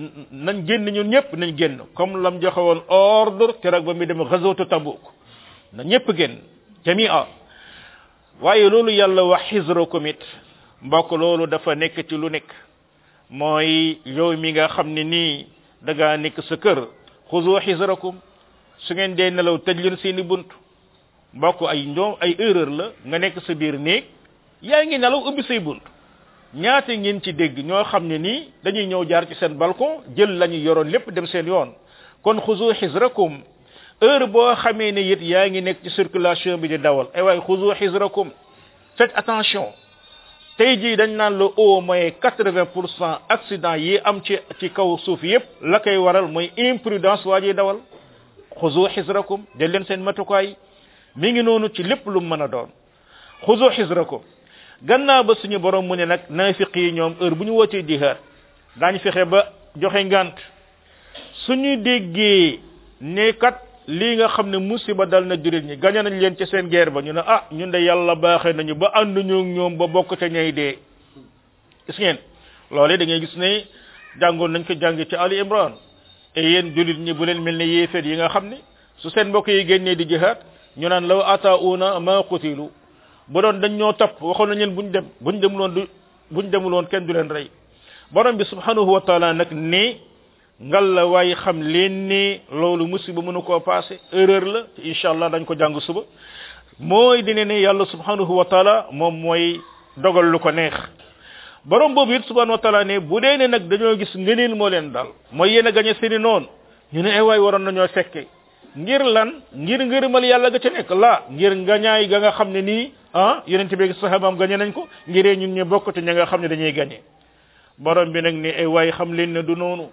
nañ génn ñun ñëpp nañ génn comme lam joxe woon ordre keroog ba mi dem ghazwatu tabuk na ñëpp génn jamia waaye loolu yàlla wax xisrakum it mbokk loolu dafa nekk ci lu nekk mooy yow mi nga xam ne nii da ngaa nekk sa kër xuzu xisrakum su ngeen dee nelaw tëj leen seeni bunt mbokk ay ndoom ay erreur la nga nekk sa biir néeg yaa ngi nelaw ubbi say bunt ñaata ngeen ci dégg ñoo xam ne nii dañuy ñëw jaar ci seen balcon jël la ñu yoroon lépp dem seen yoon kon xuzu xisrakum heure boo xamee ne it yaa ngi nekk ci circulation bi di dawal ay waay xuzu xisrakum faites attention tey jii dañ naan la au moins quatre-vingt pour cent accident yi am ci ci kaw suuf yépp la koy waral mooy imprudence waa ji dawal xuzu xisrakum jël leen seen matukaay mi ngi noonu ci lépp lu mën a doon xuzu xisrakum gannaaw ba suñu borom mu ne nag naafiq yi ñoom heure bu ñu wootee jihaad daañu fexe ba joxe ngant suñu déggee ne kat lii nga xam ne musiba dal na jurit ñi gañe nañ leen ci seen guerre ba ñu ne ah ñun de yàlla baaxee nañu ba ànd ñoo ñoom ba bokk ca ñay dee gis ngeen loole da ngay gis ne jàngoon nañ ko jàng ci Ali Imran et yéen julit ñi bu leen mel ne yéefeet yi nga xam ne su seen mbokk yi génnee di jihaad ñu naan law atauna ma qutilu bu doon dañ ñoo topp waxoon nañ leen buñ dem buñ demuloon du buñ demuloon kenn du leen rey borom bi subhanahu wa taala nag ne ngal la waaye xam leen ni loolu musiba mënu koo passé erreur la te incha allah dañ ko jàng suba mooy dine ne yàlla subhanahu wa taala moom mooy dogal lu ko neex borom boobu it subhanahu wa taala ne bu dee ne nag dañoo gis ngëneel moo leen dal mooy yéen a gañe seeni noonu ñu ne ay waay waroon nañoo fekke ngir lan ngir ngërëmal yàlla ga ca nekk laa ngir ngañaay ga nga xam ne nii ah yonent bi sahabaam gañe nañ ko ngiree ñun ñu bokk te ña nga xam ne dañuy gañe borom bi nag ne ay waay xam leen ne du noonu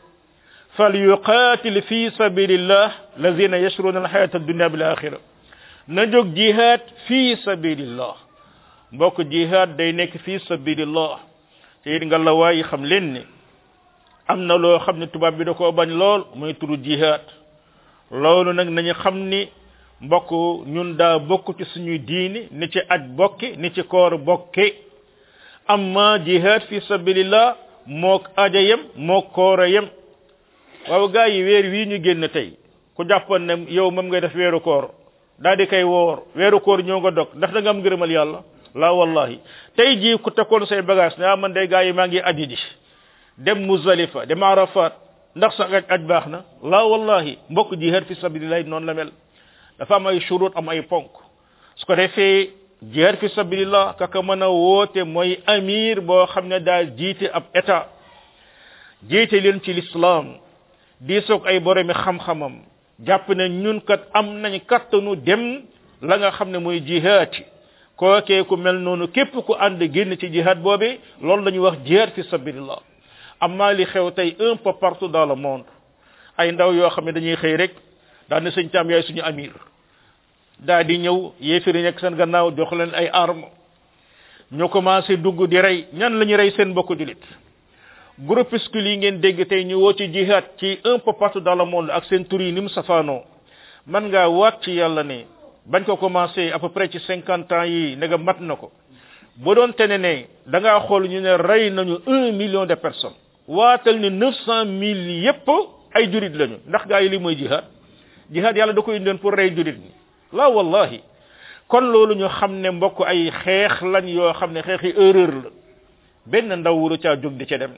فليقاتل في سبيل الله الذين يشرون الحياة الدنيا بالآخرة نجوك جهاد في سبيل الله mbokk jihad day nekk fi sabilillah te it nga la waayi xam leen ne am na loo xam ne tubaab bi da koo bañ lool muy turu jihad loolu nag nañu xam ni mbokk ñun daa bokk ci suñuy diini ni ci aj bokki ni ci koor bokki amma jihad fi sabilillah mook aja yem mook koora yem waaw gaa yi weer wii ñu génn tey ku jàppoon ne yow moom ngay def weeru koor daal di koy woor weeru koor ñoo nga dog ndax da nga am ngërëmal yàlla la wallahi tey jii ku takkoon say bagage ne ah man day gaa yi maa ngi aji ji dem Muzdalifa dem Arafat ndax sa aj aj baax na la wallahi mbokk jihaad fi sabilillah noonu la mel dafa am ay shurut am ay ponk su ko defee jihaad fi sabilillah kaka mën a woote mooy amir boo xam ne daa jiite ab état jiite leen ci l'islam diisoog ay boromi xam-xamam jàpp ne ñun kat am nañ kattanu dem la nga xam ne mooy jihaad kookee ku mel noonu képp ku ànd génn ci jihaad boobe loolu la ñuy wax jihaad fi sabilillah amma li xew tey un peu partout dans le monde ay ndaw yoo xam ne dañuy xëy rek daal ne sëñ Caam yaay suñu amir daa di ñëw yéefiri nekk seen gannaaw jox leen ay arme ñu commencé dugg di rey ñan la ñu rey seen mbokku julit groupuscule yi ngeen dégg tey ñu woo ci jihad ci un peu partout dans le monde ak seen tur yi ni mu safaanoo man ngaa waat ci yàlla ne bañ ko commencé à peu près ci cinquante ans yi ne nga mat na ko bu doon tene ne da ngaa xool ñu ne rey nañu un million de personnes waatal ne neuf cent mille yépp ay jurit lañu ndax gaa yi li mooy jihad jihad yàlla da koy indoon pour rey jurit ñi la wallahi kon loolu ñu xam ne mbokk ay xeex lañ yoo xam ne xeexi erreur la benn ndaw wuru caa jóg di ca dem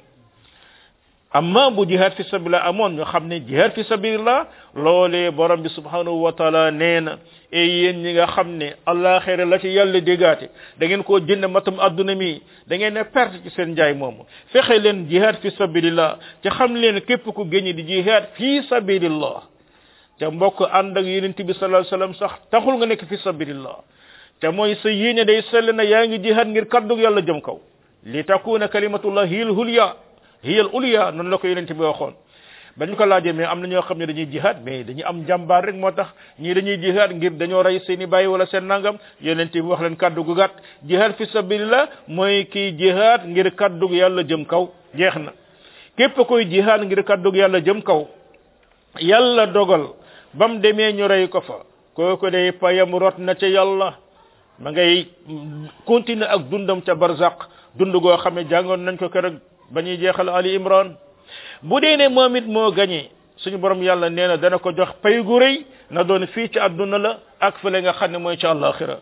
amma bu jihad fi sabilillah amoon ñu xam ne jihad fi sabilillah loolee borom bi subhanahu wa taala nee na e yéen ñi nga xam ne allaxira la ci yàlla dégaate da ngeen koo jënd matum adduna mi da ngeen ne perte ci seen njaay moomu fexe leen jihad fi sabilillah te xam leen képp ku génn di jihad fi sabilillah te mbokk ànd ak yonent bi sallallahu alayhi wasallam sax taxul nga nekk fi sabilillah te mooy sa yéene day sell na yaa ngi jihad ngir kaddu yàlla jëm kaw li takuna kalimatullah hiya al-hulya hiya al-ulya noonu la ko yonent bi waxoon bañ ko laajee mais am na ñoo xam ne dañuy jihad mais dañuy am jàmbaar rek moo tax ñii dañuy jihad ngir dañoo rey seen i bàyyi wala seen nangam yonent bi wax leen kaddu gu gàtt jihad fi sabilillah mooy kii jihad ngir kaddu yàlla jëm kaw jeex na képp koy jihad ngir kaddu yàlla jëm kaw yàlla dogal bam demee ñu rey ko fa kooku day payam rot na ca yàlla ma ngay continuer ak dundam ca barzaq dund goo xam ne jàngoon nañ ko keroog ba ñuy jeexal ali imran bu dee ne moom it moo gañee suñu borom yàlla nee na dana ko jox pay gu rëy na doon fii ci àdduna la ak fële nga xam ne mooy ci àllaaxira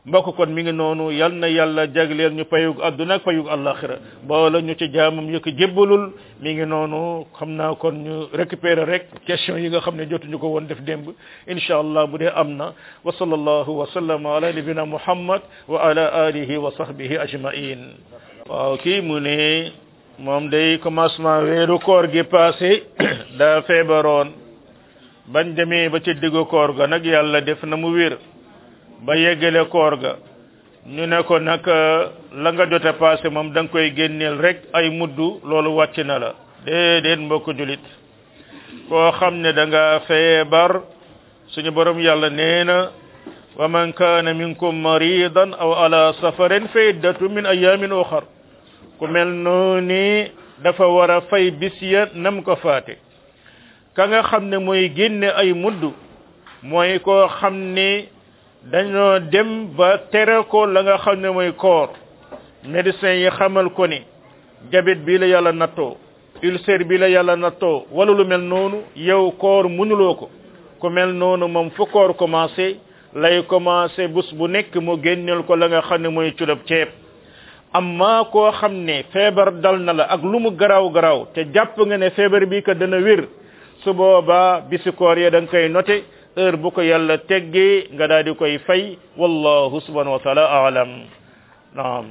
mbokk kon mi ngi noonu yal na yàlla jagleel ñu payug àdduna ak payug àllaxira boola ñu ci jaamam yëkk jébbalul mi ngi noonu xam naa kon ñu récupérer rek question yi nga xam ne jotuñu ko woon def démb incha allah bu dee am na wa sallallahu wa sallama ala nabina muhammad wa ala alihi wa sahbihi ajmain waaw kii mu ne moom day commencement weeru koor gi passé daa feebaroon bañ demee ba ci diggu koor ga nag yàlla def na mu wér ba yeggale koor ga ñu ne ko nag la nga jote passé moom da nga koy génneel rek ay muddu loolu wàcc na la déedéet mbokk julit koo xam ne da nga feebar suñu borom yàlla nee na wa man kaana minkum maridan aw ala safarin fa iddatu min ayamin uxar ku mel noonu dafa war a fay bis ya nam ko faate ka nga xam ne mooy génne ay mudd mooy koo xam ne dañoo dem ba tere ko la nga xam ne mooy koor médecin yi xamal ko ni diabète bii la yàlla nattoo ulcère bi la yàlla nattoo wala lu mel noonu yow koor mënuloo ko ku mel noonu moom fu koor commencé lay commencé bés bu nekk mu génneel ko la nga xam ne mooy culab ceeb amma koo xam ne feebar dal na la ak lu mu garaaw garaaw te jàpp nga ne feebar bi ka dana wér su boobaa bisi koor ya da nga koy noté heure bu ko yàlla teggee nga daal di koy fay wallahu subhanahu wa taala alam naam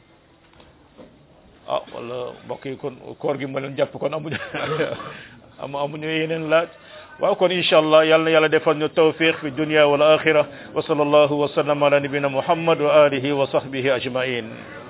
ah wala mbokk yi kon koor gi ma leen jàpp kon amuñu am amuñu yeneen laaj waaw kon incha allah yal na yàlla defal ñu tawfiq fi dunia wal axira wa sallallahu wa sallam ala nabina muhammad wa alihi wa sahbihi ajmain